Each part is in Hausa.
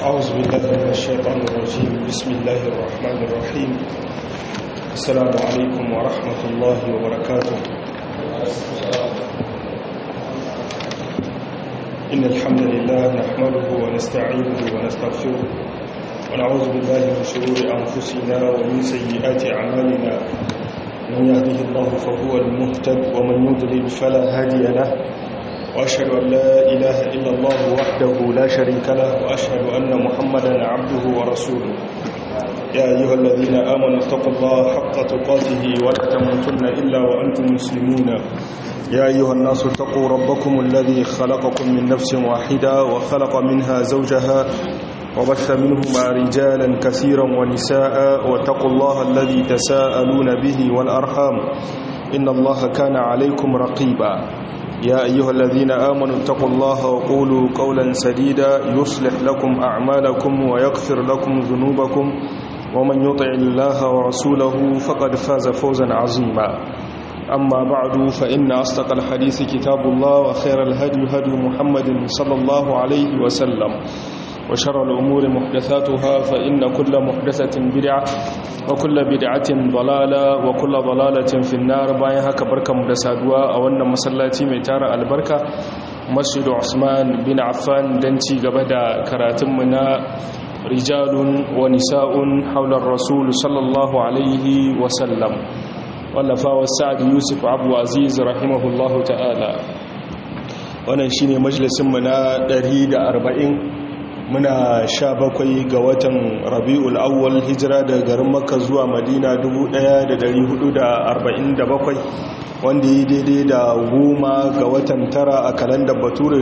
أعوذ بالله من الشيطان الرجيم بسم الله الرحمن الرحيم السلام عليكم ورحمة الله وبركاته إن الحمد لله نحمده ونستعينه ونستغفره ونعوذ بالله من شرور أنفسنا ومن سيئات أعمالنا من يهده الله فهو المهتد ومن يضلل فلا هادي له وأشهد أن لا إله إلا الله وحده لا شريك له وأشهد أن محمدا عبده ورسوله يا أيها الذين آمنوا اتقوا الله حق تقاته ولا تموتن إلا وأنتم مسلمون يا أيها الناس اتقوا ربكم الذي خلقكم من نفس واحدة وخلق منها زوجها وبث منهما رجالا كثيرا ونساء واتقوا الله الذي تساءلون به والأرحام إن الله كان عليكم رقيبا يا أيها الذين آمنوا اتقوا الله وقولوا قولا سديدا يصلح لكم أعمالكم ويغفر لكم ذنوبكم ومن يطع الله ورسوله فقد فاز فوزا عظيما أما بعد فإن أصدق الحديث كتاب الله وخير الهدي هدي محمد صلى الله عليه وسلم وشر الأمور محدثاتها فإن كل محدثة بدعة وكل بدعة ضلالة وكل ضلالة في النار باين هكا بركة مدسادوا أولنا مسلاتي ميتار البركة مسجد عثمان بن عفان دنتي قبدا كراتمنا رجال ونساء حول الرسول صلى الله عليه وسلم wallafa wa sa'ad yusuf abu aziz rahimahullahu ta'ala wannan shine majalisinmu na 140 muna sha bakwai ga watan rabi'ul awwal hijira daga garin makka zuwa madina 1447 wanda yi daidai da goma ga watan tara a kalandar bature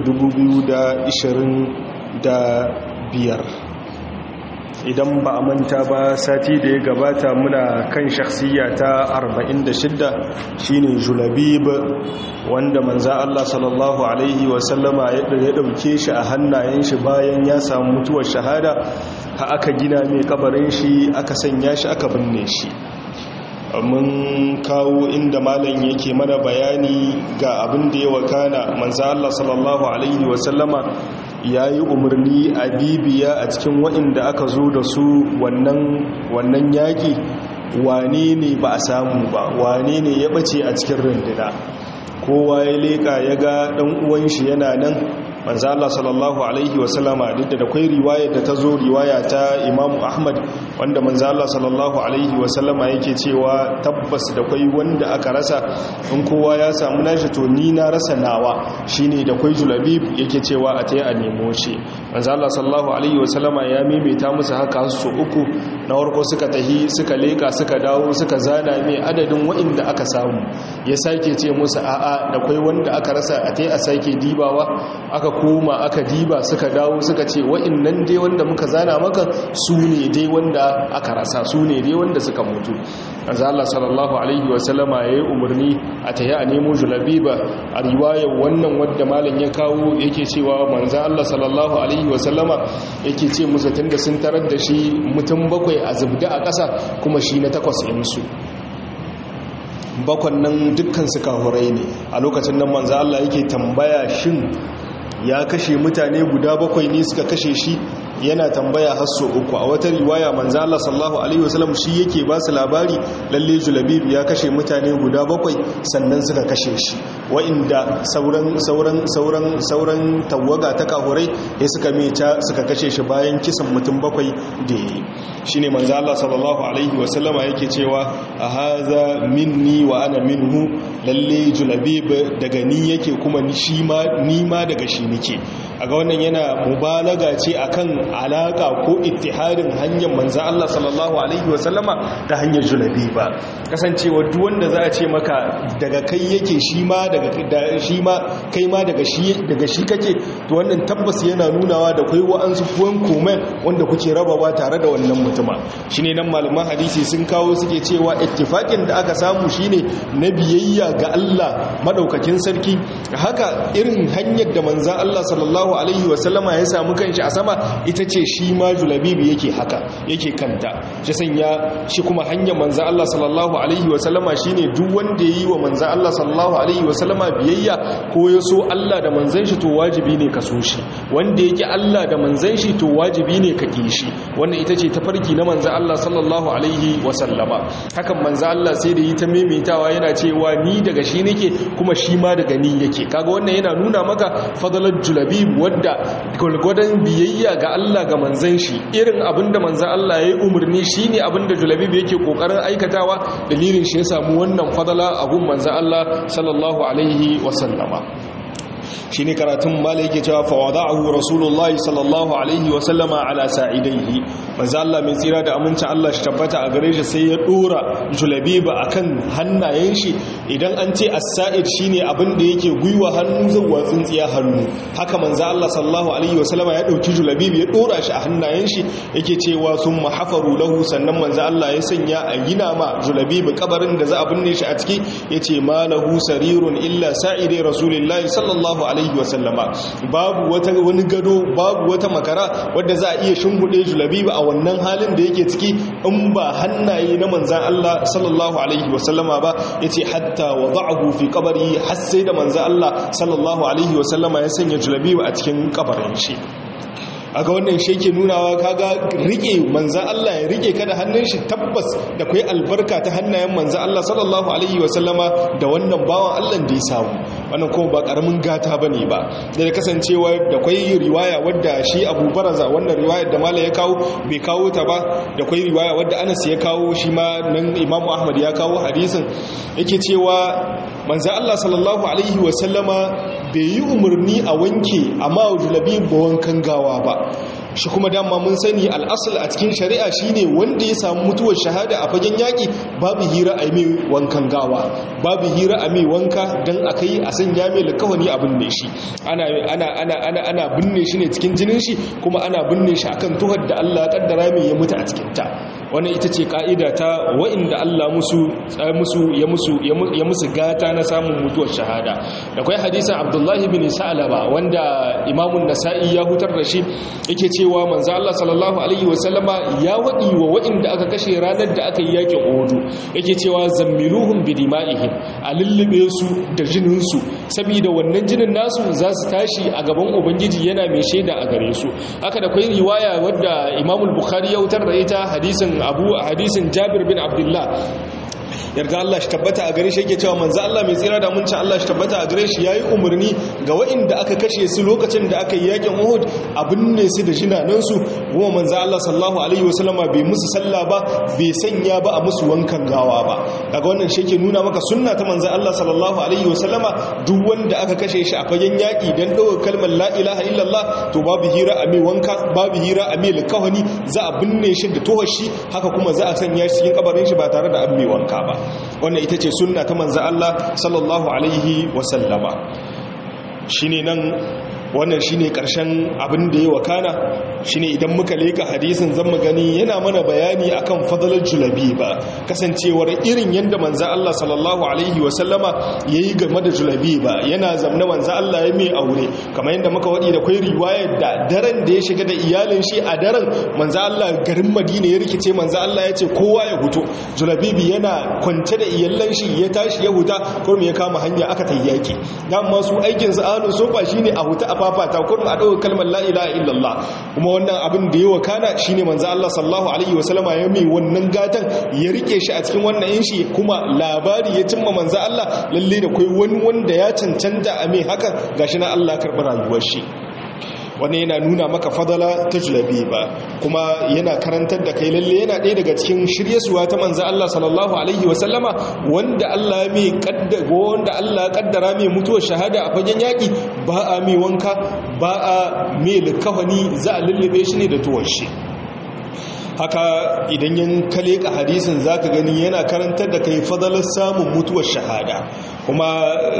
2025 idan ba a manta ba sati da ya gabata muna kan shakhsiya ta 46 shine julabib wanda manza Allah sallallahu alaihi wasallama ya dauke shi a hannayen shi bayan ya samu mutuwar shahada ha aka gina mai kabarin shi aka sanya shi aka binne shi mun kawo inda malam yake mana bayani ga abin da ya wakana manza Allah sallallahu alaihi wasallama ya yi umarni a bibiya a cikin waɗanda aka zo da su wannan yaƙi wane ne ba a samu ba wane ne ya ɓace a cikin runduna kowa ya leƙa ya ga ɗan uwan shi yana nan manzo Allah sallallahu alaihi wasallama duk da akwai riwaya da ta zo riwaya ta Imam Ahmad wanda manzo Allah sallallahu alaihi wasallama yake cewa tabbas da kwai wanda aka rasa in kowa ya samu nashi to ni na rasa nawa shine da kwai julabib yake cewa a tayi a nemo shi manzo Allah sallallahu alaihi wasallama ya maimaita musu haka su uku na farko suka tahi suka leka suka dawo suka zana mai adadin waɗanda aka samu ya sake ce musu a'a da kwai wanda aka rasa a tayi a sake dibawa aka koma aka diba suka dawo suka ce wa'innan dai wanda muka zana maka su ne dai wanda aka rasa su ne dai wanda suka mutu azza Allah sallallahu alaihi wa sallama yayi umarni a tayi a nemo julabiba a riwayar wannan wanda malam ya kawo yake cewa manzo Allah sallallahu alaihi wa sallama yake ce musu tunda sun tarar da shi mutum bakwai a zubda a ƙasa kuma shi na takwas insu bakwan nan dukkan su kahurai ne a lokacin nan manzo Allah yake tambaya shin ya kashe mutane guda bakwai ne suka kashe shi yana tambaya hasso uku a wata riwaya manzo Allah sallallahu alaihi wasallam shi yake ba su labari lalle julabib ya kashe mutane guda bakwai sannan suka kashe shi wa'inda sauran sauran sauran sauran tawaga ta kahurai ya suka meca suka kashe shi bayan kisan mutum bakwai da yi shine manzo Allah sallallahu alaihi wasallam yake cewa a haza minni wa ana minhu lalle julabib daga ni yake kuma ni shi ma ni ma daga shi nake aga wannan yana mubalaga ce akan alaka ko ittihadin hanyar manzo Allah sallallahu alaihi wasallama ta hanyar julabi ba kasancewa duk wanda za a ce maka daga kai yake shi ma daga shi ma kai ma daga shi daga shi kake to wannan tabbas yana nunawa da kai wa'ansu kuwan komen wanda kuke rabawa tare da wannan mutuma shine nan malaman hadisi sun kawo suke cewa ittifaqin da aka samu shine na biyayya ga Allah madaukakin sarki haka irin hanyar da manzo Allah sallallahu sallallahu alaihi wasallama ya samu kanshi a sama ita ce shi ma julabibi yake haka yake kanta shi sanya shi kuma hanyar manzan Allah sallallahu alaihi wasallama shine duk wanda ya yi wa manzan Allah sallallahu alaihi wasallama biyayya ko ya so Allah da manzan shi to wajibi ne ka so shi wanda yake Allah da manzan shi to wajibi ne ka ki shi wannan ita ce tafarki na manzan Allah sallallahu alaihi wasallama hakan manzan Allah sai da yi ta maimaitawa yana cewa ni daga shi nake kuma shi ma daga ni yake kaga wannan yana nuna maka fadalar julabib wadda gwalgwadon biyayya ga Allah ga manzan shi irin abinda manzan Allah ya yi umarni shine abinda julabib yake kokarin aikatawa dalilin shi ya samu wannan fadala a gun manzan Allah sallallahu alaihi wasallama shi ne karatun mala yake cewa fawada'ahu rasulullahi sallallahu alaihi wasallama ala sa'idaihi manzo Allah mai tsira da amincin Allah shi tabbata a gare shi sai ya dora julabiba akan hannayen shi idan an ce as-sa'id shine abin da yake gwiwa hannu zuwa tsintsiya hannu haka manzo Allah sallallahu alaihi wasallama ya dauki julabibi ya dora shi a hannayen shi yake cewa summa hafaru lahu sannan manzo Allah ya sanya a gina ma julabibi kabarin da za a binne shi a ciki yace malahu sarirun illa sa'idai rasulillahi sallallahu alaihi alaihi wasallama babu wata wani gado babu wata makara wadda za a iya shimgude julabiba a wannan halin da yake ciki in ba hannaye na manzan Allah sallallahu alaihi wasallama ba yace hatta wada'ahu fi qabri har sai da manzan Allah sallallahu alaihi wasallama ya sanya julabiba a cikin kabarin shi aga wannan shi ke nunawa kaga rike manzan Allah ya rike ka da hannun shi tabbas da kai albarka ta hannayen manzan Allah sallallahu alaihi wasallama da wannan bawan Allah da ya samu wannan kuma ba karamin gata bane ba da da kasancewa da kai riwaya wadda shi Abu Baraza wannan riwayar da Malam ya kawo bai kawo ta ba da kai riwaya wadda Anas ya kawo shi ma nan Imam Ahmad ya kawo hadisin yake cewa manzan Allah sallallahu alaihi wasallama bai yi umarni a wanke amma julabi ba wankan gawa ba shi kuma dama mun sani al'asal a cikin shari'a shine wanda ya samu mutuwar shahada a fagen yaƙi babu hira a mai wankan gawa babu hira a mai wanka don a kai a sanya mai lakawani a binne shi ana binne shi ne cikin jinin shi kuma ana binne shi akan tuhar da Allah kaddara mai ya mutu a cikinta wannan ita ce ka'ida ta wa'inda Allah musu ya musu gata na samun mutuwar shahada da kwai hadisan abdullahi bin sa'alaba wanda imamun nasa'i ya hutar da shi yake cewa manzo Allah sallallahu alaihi wasallama ya wadi wa wa'inda aka kashe ranar da aka yi yakin Uhud yake cewa zammiluhum bidima'ihim a lullube su da jinin su saboda wannan jinin nasu za su tashi a gaban ubangiji yana mai shaida a gare su haka da kwai riwaya wadda Imam Bukhari ya hutar da ita hadisin Abu hadisin Jabir bin Abdullah yarda Allah shi tabbata a gare shi yake cewa manzo Allah mai tsira da muncin Allah shi tabbata a gare shi yayi umarni ga waɗanda aka kashe su lokacin da aka yi yakin Uhud abin ne su da jinanan su kuma manzo Allah sallallahu alaihi wasallama bai musu sallah ba bai sanya ba a musu wankan gawa ba daga wannan shi yake nuna maka sunna ta manzo Allah sallallahu alaihi wasallama duk wanda aka kashe shi a fagen yaki dan dawo kalmar la ilaha illallah to babu hira a mai wanka babu hira a mai likawani za a binne shi da tohar shi haka kuma za a sanya shi cikin kabarin shi ba tare da an mai wanka ba wannan ita ce sunna ta manzo Allah sallallahu alaihi wasallama shine nan wannan shine karshen abin da ya wakana shine idan muka leka hadisin zan mu gani yana mana bayani akan fadalar julabi ba kasancewar irin yanda manzo Allah sallallahu alaihi wasallama yayi game da julabi ba yana zamna manzo Allah ya mai aure kamar yanda muka wadi da kai riwayar da daren da ya shiga da iyalin shi a daren manzo Allah garin Madina ya rikice manzo Allah ya ce kowa ya huto julabibi yana kwance da iyalan shi ya tashi ya huta kuma ya kama hanya aka tayyaki dan masu aikin sa ahlus sofa shine a huta a fafata kurin a ɗaukar kalmar la'ilaha illallah kuma wannan abin da ya wakana shi ne manzo Allah sallahu alaihi wasallama ya mai wannan gatan ya rike shi a cikin wannan yin shi kuma labari ya cimma manzo Allah lalle da kai wani wanda ya cancanta a mai hakan gashi na Allah karɓi rayuwar shi wani yana nuna maka fadala ta julabi ba kuma yana karantar da kai lalle yana ɗaya daga cikin shiryesuwa ta manzo Allah sallallahu alaihi wasallama wanda Allah mai kaddara wanda Allah kaddara mai mutuwar shahada a fagen yaki ba a mai wanka ba a mai likafani za a lullube shi ne da tuwar shi haka idan yan kale ka hadisin zaka gani yana karantar da kai fadalar samun mutuwar shahada kuma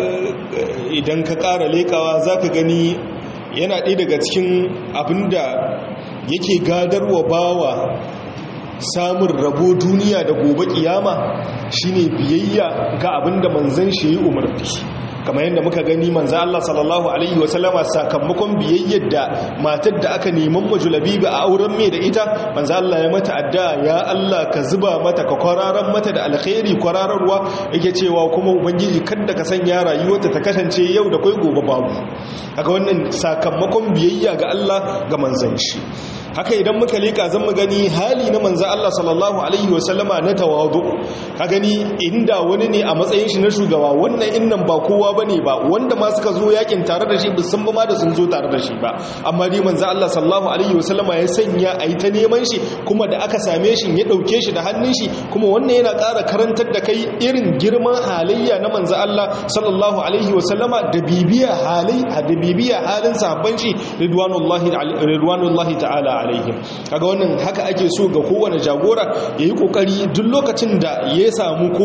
idan ka ƙara lekawa zaka gani yana ɗaya daga cikin abinda yake gadarwa bawa samun rabo duniya da gobe kiyama shine biyayya ga abinda manzan shi yi umarni kamar yadda muka gani manzo Allah sallallahu alaihi wasallama sakamakon biyayyar da matar da aka neman majulabi ba a auren mai da ita manzo Allah ya mata addu'a ya Allah ka zuba mata ka kwararan mata da alkhairi kwarararwa yake cewa kuma ubangiji kada ka sanya rayuwarta ta kasance yau da kai gobe babu haka wannan sakamakon biyayya ga Allah ga manzon shi haka idan muka leka zan mu gani hali na manzo Allah sallallahu alaihi wasallama na tawadu ka gani inda wani ne a matsayin shi na shugaba wannan innan ba kowa bane ba wanda ma suka zo yakin tare da shi ba sun ba ma da sun zo tare da shi ba amma dai manzo Allah sallallahu alaihi wasallama ya sanya ayi ta neman shi kuma da aka same shi ya dauke shi da hannun shi kuma wannan yana ƙara karantar da kai irin girman halayya na manzo Allah sallallahu alaihi wasallama da bibiya halai da bibiya halin sahabban shi ridwanullahi ridwanullahi ta'ala alaihim kaga wannan haka ake so ga kowane jagora yayi kokari duk lokacin da ya samu ko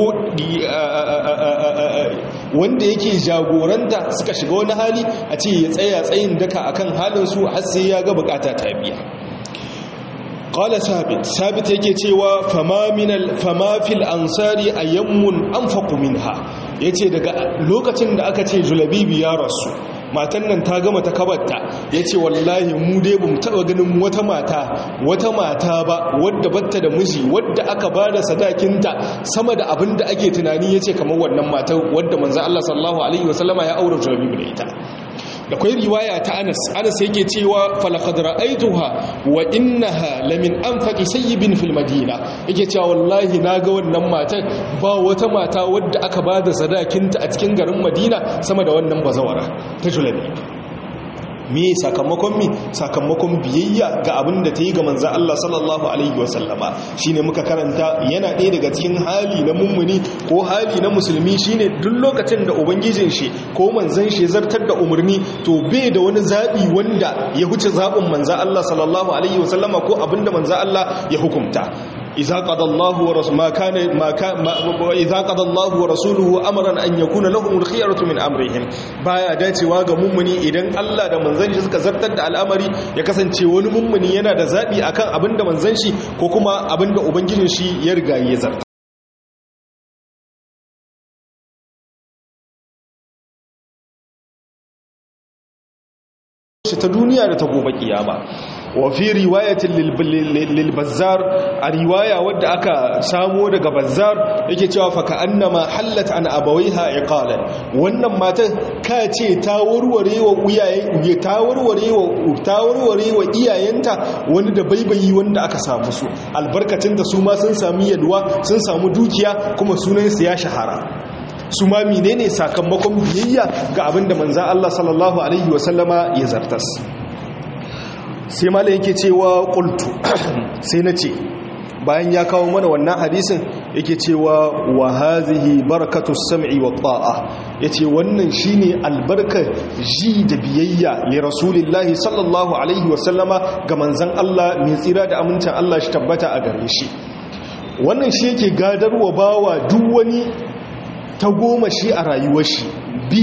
wanda yake jagoranta suka shiga wani hali a ce ya tsaya tsayin daka akan halin su har sai ya ga bukata ta biya qala sabit sabit yake cewa fama minal fama fil ansari ayyamun anfaqu minha yace daga lokacin da aka ce julabibi ya rasu matan nan ta gama ta kabarta ya ce wallahi mu dai ba mu taɓa ganin wata mata wata mata ba wadda batta da miji wadda aka ba da sadakinta sama da abin da ake tunani ya ce kamar wannan mata wadda manzan Allah sallallahu alaihi wasallama ya aure julabibu da ita da kwai riwaya ta Anas Anas yake cewa falaqad ra'aytuha wa innaha lamin anfaqi sayyibin fil madina yake cewa wallahi naga wannan matan ba wata mata wadda aka bada sadakinta a cikin garin Madina sama da wannan bazawara ta Julabi me sakamakon mi sakamakon biyayya ga abin da ta yi ga manzan Allah sallallahu alaihi wasallama shine muka karanta yana ɗaya daga cikin hali na mummuni ko hali na musulmi shine duk lokacin da ubangijin shi ko manzan shi zartar da umarni to bai da wani zaɓi wanda ya huce zaɓin manzan Allah sallallahu alaihi wasallama ko abin da manzan Allah ya hukumta إذا قضى الله ورسوله ما كان ما كان إذا قضى الله ورسوله أمرا أن يكون لهم الخيرة من أمرهم baya dacewa ga mummuni idan Allah da manzon shi suka zartar da al'amari ya kasance wani mummuni yana da zabi akan abinda manzon shi ko kuma abinda ubangijin shi ya riga ya zarta shi ta duniya da ta gobe kiyama wa fi riwayatin lil bazzar a riwaya wadda aka samo daga bazzar yake cewa fa ka'annama hallat an abawaiha iqalan wannan matan ka ce ta warware wa uyaye ta warware wa ta warware wa iyayenta wani da baibayi wanda aka samu su albarkacin da su ma sun sami yalwa sun samu dukiya kuma sunan su ya shahara su ma menene sakamakon biyayya ga abinda manzan Allah sallallahu alaihi wasallama ya zartas sai mala yake cewa qultu sai na ce bayan ya kawo mana wannan hadisin yake cewa wa hazihi barakatu sam'i wa ta'a yace wannan shine albarkar ji da biyayya li rasulillahi sallallahu alaihi wasallama ga manzan Allah mai tsira da amincin Allah shi tabbata a gare shi wannan shi yake gadarwa bawa duk wani ta goma shi a rayuwar shi bi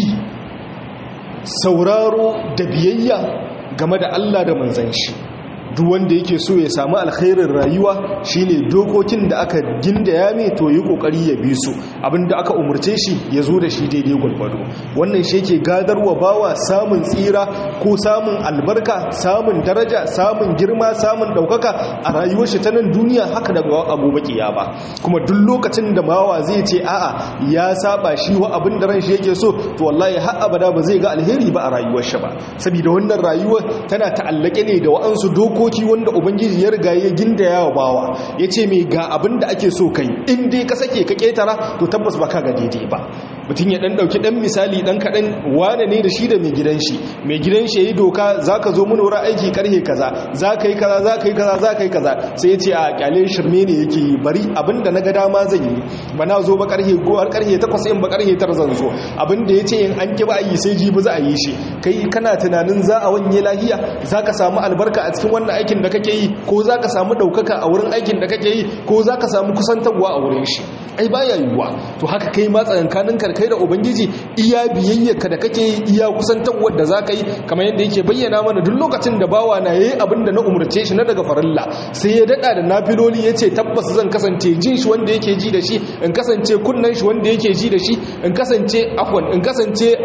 sauraro da biyayya game da Allah da manzan shi duk wanda yake so ya samu alkhairin rayuwa shine dokokin da aka gindaya mai to yi kokari ya bi su abinda aka umurce shi ya zo da shi daidai gwargwado wannan shi yake gadarwa bawa samun tsira ko samun albarka samun daraja samun girma samun daukaka a rayuwar shi ta nan duniya haka daga abubuwa kiyama kuma duk lokacin da bawa zai ce a'a ya saba shi wa abin da ran shi yake so to wallahi har abada ba zai ga alheri ba a rayuwar shi ba saboda wannan rayuwar tana ta'allake ne da wa'ansu doko dokoki wanda ubangiji ya riga ya ginda yawa bawa ya ce mai ga abin da ake so kai in dai ka sake ka ketara to tabbas ba ka ga daidai ba mutum ya dan dauki dan misali dan kadan wane ne da shi da mai gidan shi mai gidan shi yayi doka zaka zo mun wurin aiki karhe kaza zaka yi kaza zaka yi kaza zaka yi kaza sai ya ce a kyale shirme ne yake yi bari abinda naga dama zan yi ba na zo ba karhe go har karhe 8 in ba karhe 9 zan zo abinda yace in an ki ba yi sai jibi za a yi shi kai kana tunanin za a wanye lahiya zaka samu albarka a cikin wannan aikin da kake yi ko zaka samu daukaka a wurin aikin da kake yi ko zaka samu kusantarwa a wurin shi ai baya yiwuwa to haka kai ma tsakankanin karkai da ubangiji iya biyayyarka da kake yi iya kusantarwar da zaka yi kamar yadda yake bayyana mana duk lokacin da bawa na yayi abin da na umurce shi na daga farilla sai ya dada da nafiloli yace tabbas zan kasance jin shi wanda yake ji da shi in kasance kunnan shi wanda yake ji da shi in kasance afwan in kasance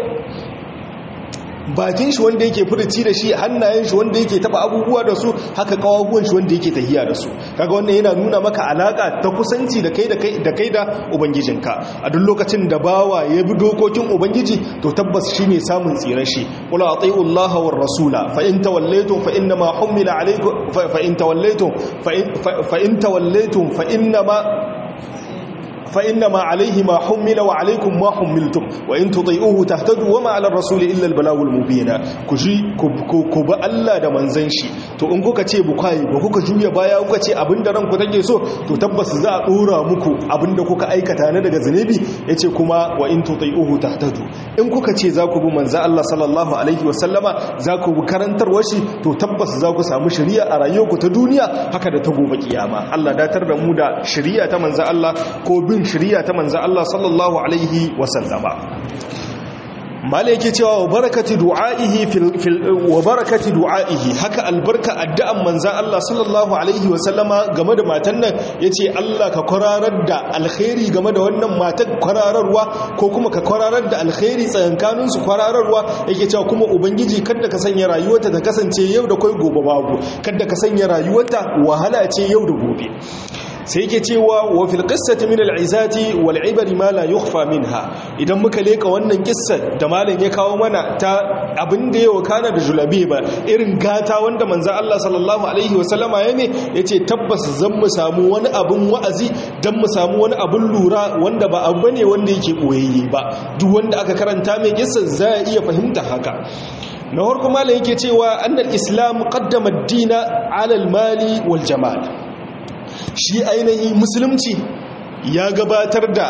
bakin shi wanda yake furuci da shi hannayen shi wanda yake taba abubuwa da su haka kawaguwan shi wanda yake tahiya da su kaga wannan yana nuna maka alaka ta kusanci da kai da kai da kai da ubangijinka a duk lokacin da bawa ya bi dokokin ubangiji to tabbas shine samun tsirar shi qul ati'u Allah war rasula fa in tawallaytum fa inna ma humila alaykum fa in tawallaytum fa in tawallaytum fa inna ma فإنما عليه ما حمل وعليكم ما حملتم وإن تطيئوه تهتدوا وما على الرسول إلا البلاغ المبين كجي كب الله da manzon shi to in kuka ce bukai ba kuka juya baya kuka ce abinda ranku take so to tabbas za a dora muku abinda kuka aikata ne daga zanubi yace kuma wa in tuti'uhu tahtadu in kuka ce za ku bi manzon Allah sallallahu alaihi wasallama za ku bi karantarwar shi to tabbas za ku samu shari'a a rayuwarku ta duniya haka da ta gobe kiyama Allah datar da mu da shari'a ta manzon Allah ko bin bin shari'a ta manzo Allah sallallahu alaihi wasallama mala yake cewa wa barakati du'aihi fil wa barakati du'aihi haka albarka addu'an manzon Allah sallallahu alaihi wasallama game da matan nan yace Allah ka kwararar da alkhairi game da wannan matan kwarararwa ko kuma ka kwararar da alkhairi tsayankanin su kwarararwa yake cewa kuma ubangiji kada ka sanya rayuwarta ta kasance yau da kai gobe babu kada ka sanya rayuwarta wahala ce yau da gobe sai yake cewa wa fil qissati min al izati wal ibri ma la yukhfa minha idan muka leka wannan kissa da malam ya kawo mana ta abin da yawa kana da julabe ba irin gata wanda manzo Allah sallallahu alaihi wa sallama ya ne yace tabbas zan mu samu wani abin wa'azi dan mu samu wani abin lura wanda ba abu bane wanda yake boyayye ba duk wanda aka karanta mai kissa za ya iya fahimta haka na farko malam yake cewa annal islam qaddama ad-dina ala al-mali wal jamal shi ainihi musulunci ya gabatar da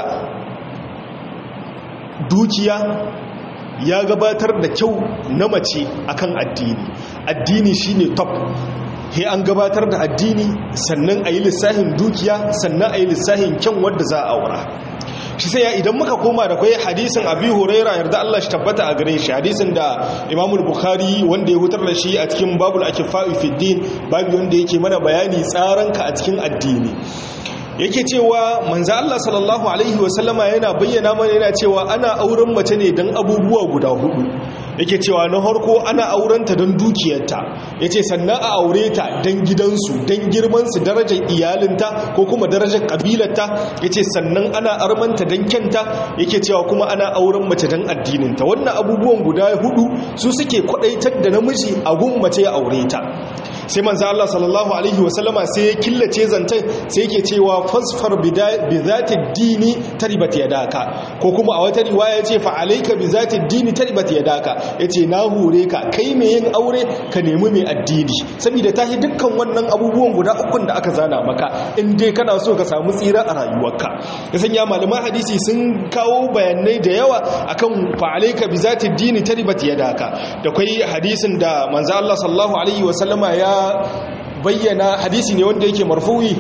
dukiya ya gabatar da kyau na mace akan addini addini shine top he an gabatar da addini sannan a yi lissahin dukiya sannan a yi lissahin kyan wadda za a aura shi sai ya idan muka koma da kwaye hadisin abi huraira yarda Allah shi tabbata a gare shi hadisin da imamul bukhari wanda ya hutar da shi a cikin babul akifa'i fi din babu wanda yake mana bayani tsaranka a cikin addini yake cewa manzo Allah sallallahu alaihi wasallama yana bayyana mana yana cewa ana auren mace ne dan abubuwa guda hudu yake cewa na harko ana aurenta don dukiyarta yace sannan a aure ta don gidansu don girmansu darajar iyalinta ko kuma darajar kabilarta yace sannan ana armanta don kyanta yake cewa kuma ana auren mace don addininta wannan abubuwan guda hudu su suke kwadaitar da namiji a gun mace ya aure ta sai manzo Allah sallallahu alaihi wasallama sai ya killace zantai sai yake cewa fasfar bi zati dini taribat yadaka ko kuma a wata riwaya yace fa alayka bi zati dini taribat yadaka yace na hure ka kai mai yin aure ka nemi mai addini saboda tahi dukkan wannan abubuwan guda ukun da aka zana maka in dai kana so ka samu tsira a rayuwarka ya sanya malaman hadisi sun kawo bayanai da yawa akan fa alayka bi zati dini taribat yadaka da kai hadisin da manzo Allah sallallahu alaihi wasallama ya bayyana hadisi ne wanda yake marfu'i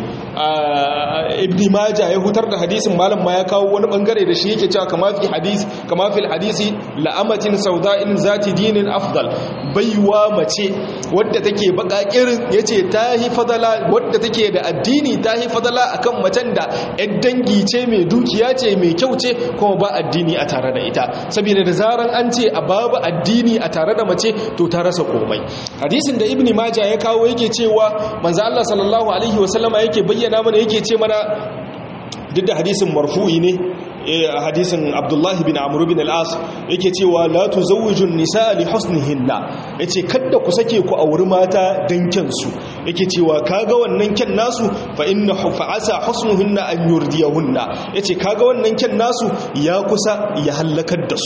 ibn majah ya hutar da hadisin malam ma ya kawo wani bangare da shi yake cewa kama fi hadisi kama fil hadisi la'amatin sauda'in zati dinin afdal baiwa mace wadda take bakakirin yace tahi fadala wadda take da addini tahi fadala akan macen da yar dangi ce mai dukiya ce mai kyau ce kuma ba addini a tare da ita saboda da zaran an ce a babu addini a tare da mace to ta rasa komai hadisin da ibn majah ya kawo yake cewa manzo Allah sallallahu alaihi wasallama yake bayyana mana yake ce mana duk da hadisin marfu'i ne a hadisin abdullahi bin amuru bin al'as yake cewa la tuzawwijun nisa li husnihinna yace kada ku sake ku auri mata dan kyansu yake cewa kaga wannan kyan nasu fa inna fa'asa husnuhunna an yurdiyahunna yace kaga wannan kyan nasu ya kusa ya halakar da su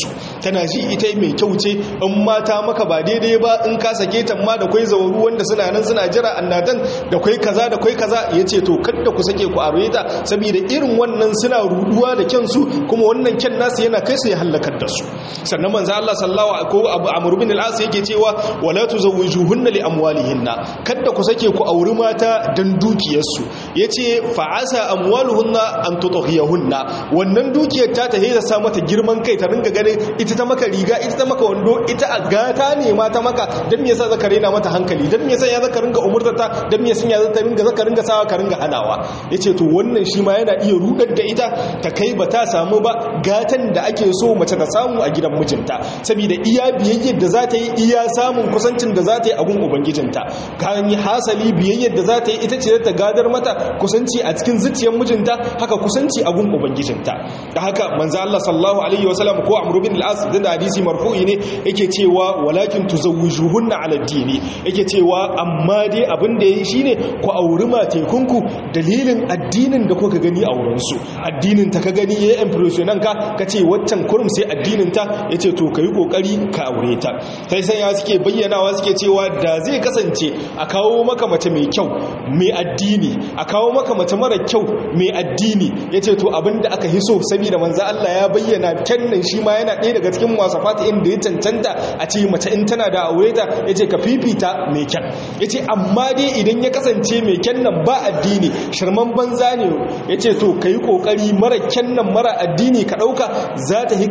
tana ji ita mai kyau ce in mata maka ba daidai ba in ka sake ta ma da kwai zawaru wanda suna nan suna jira annadan da kwai kaza da kwai kaza yace to kada ku sake ku aure ta saboda irin wannan suna ruduwa da kyansu kuma wannan kyan nasu yana kai su ya halakar da su sannan manzo Allah sallallahu alaihi ko Abu Amr bin al-As yake cewa wala tuzawwijuhunna li amwalihinna kada ku sake ku auri mata dan dukiyarsu yace fa asa amwaluhunna an tutahiyahunna wannan dukiyar ta ta heza sa mata girman kai ta ringa ganin ita ta maka riga ita ta maka wando ita a gata ne ma ta maka dan me yasa zaka rena mata hankali dan me yasa ya zaka ringa umurtata dan me yasa ya zaka ringa zaka ringa sawa ka ringa hanawa yace to wannan shi ma yana iya rudar da ita ta kai ba ta samu ba gatan da ake so mace ta samu a gidan mijinta saboda iya biyayyar da za ta yi iya samun kusancin da za ta yi a gun ubangijinta kan yi hasali biyayyar da za ta yi ita ce ta gadar mata kusanci a cikin zuciyar mijinta haka kusanci a gun ubangijinta da haka manzo Allah sallallahu alaihi wasallam ko Amr bin al-As da hadisi marfu'i ne yake cewa walakin tuzawwijuhunna ala dini yake cewa amma dai abin da yayi shine ku auri matekunku dalilin addinin da kuka gani a wurin su addinin ta ka gani yayi impressionan ka kace waccan kurum sai addinin ta yace to kai kokari ka aure ta sai sai ya suke bayyanawa suke cewa da zai kasance a kawo maka mace mai kyau mai addini a kawo maka mace mara kyau mai addini yace to abinda aka hiso saboda manzo Allah ya bayyana kannan shi ma yana ɗaya daga cikin wasafata inda ya cancanta a ce mace in tana da aure ta yace ka fifita mai kyan yace amma dai idan ya kasance mai kyan nan ba addini shirman banza ne yace to kai kokari mara kyan nan mara addini ka dauka za ta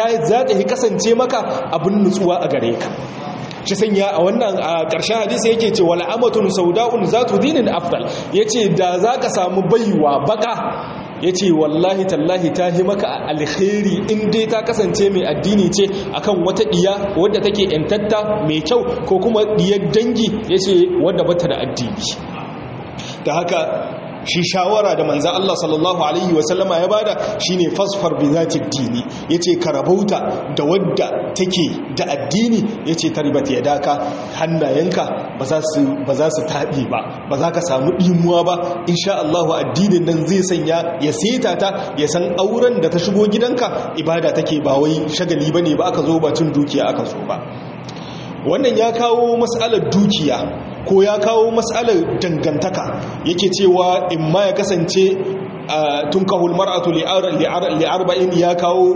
hi kasance maka abin nutsuwa a gare ka shi sanya a wannan a ƙarshen hadisi yake ce wala amatun sauda'un zatu dinin afdal yace da zaka samu baiwa baka yace wallahi tallahi ta yi maka alkhairi in dai ta kasance mai addini ce akan wata diya wadda take yantatta mai kyau ko kuma diyar dangi yace wadda bata da addini da haka shi shawara da manzan Allah sallallahu Alaihi wasallama ya bada shi ne fasfar bizatik dini ya ce karabauta da wadda take da addini ya ce taribata ya daka hannayenka ba za su taɓe ba ba za ka samu ɗimuwa ba insha Allahu addinin nan zai sanya ya seta ta ya san auren da ta shigo gidanka ibada take ba wai shagali ba ne ba aka zo ba cin dukiya aka zo ba wannan ya kawo matsalar dukiya ko ya kawo matsalar dangantaka yake cewa in ma ya kasance tun kahul mar'atu li'arba'in ya kawo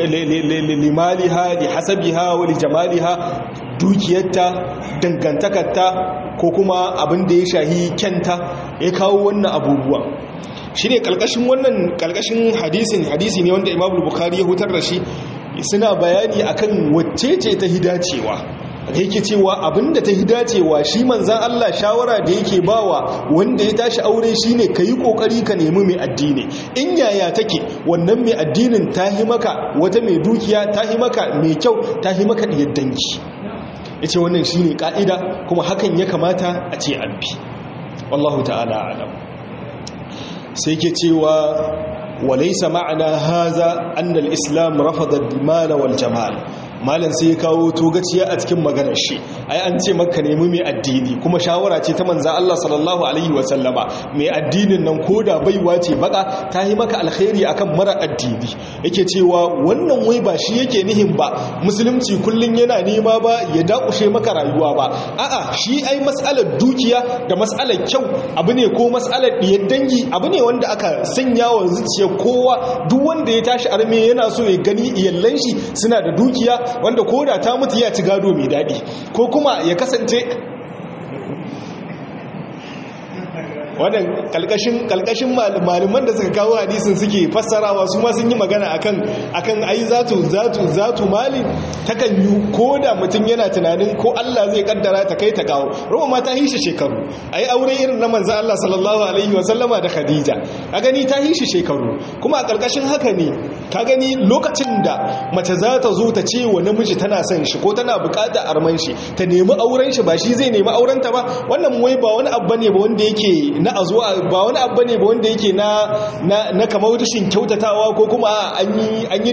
limaliha li hasabiha wa li jamaliha dukiyarta dangantakarta ko kuma abin da ya shahi kyanta ya kawo wannan abubuwan shi ne kalkashin wannan kalkashin hadisin hadisi ne wanda imam bukhari ya hutar da shi suna bayani akan wacce ce ta hidacewa da yake cewa abinda ta hidacewa shi manzan Allah shawara da yake bawa wanda ya tashi aure shine ka yi kokari ka nemi mai addini in yaya take wannan mai addinin ta hi maka wata mai dukiya ta hi maka mai kyau ta hi maka diyar dangi ya ce wannan shine ka'ida kuma hakan ya kamata a ce an bi wallahu ta'ala alam sai ke cewa walaisa ma'ana haza annal islam rafada al wal jamal malam sai ya kawo togaciya a cikin maganar shi ai an ce maka nemi mai addini kuma shawara ce ta manza Allah sallallahu alaihi wasallama mai addinin nan koda baiwa ce baka ta yi maka alkhairi akan mara addini yake cewa wannan wai ba shi yake nihin ba musulunci kullun yana nema ba ya dakushe maka rayuwa ba a'a shi ai mas'alar dukiya da mas'alar kyau abu ne ko mas'alar diyar dangi abu ne wanda aka sanya wa zuciyar kowa duk wanda ya tashi arme yana so ya gani iyallan shi suna da dukiya wanda ko da ta mutu ya ci gado mai daɗi ko kuma ya kasance wannan kalkashin kalkashin malaman da suka kawo hadisin suke fassarawa su ma sun yi magana akan akan ai zatu zatu zatu mali takan yi ko da mutum yana tunanin ko Allah zai kaddara ta kai ta kawo ruwa ma ta yi shi shekaru ai aure irin na manzo Allah sallallahu alaihi wa sallama da Khadija ka gani ta yi shi shekaru kuma a kalkashin haka ne ka gani lokacin da mace za ta zo ta ce wa namiji tana son shi ko tana bukata arman shi ta nemi auren shi ba shi zai nemi auren ta ba wannan wai ba wani abu ne ba wanda yake yake na azuwa ba wani abu ne ba wanda yake na na kamar rashin kyautatawa ko kuma an yi an yi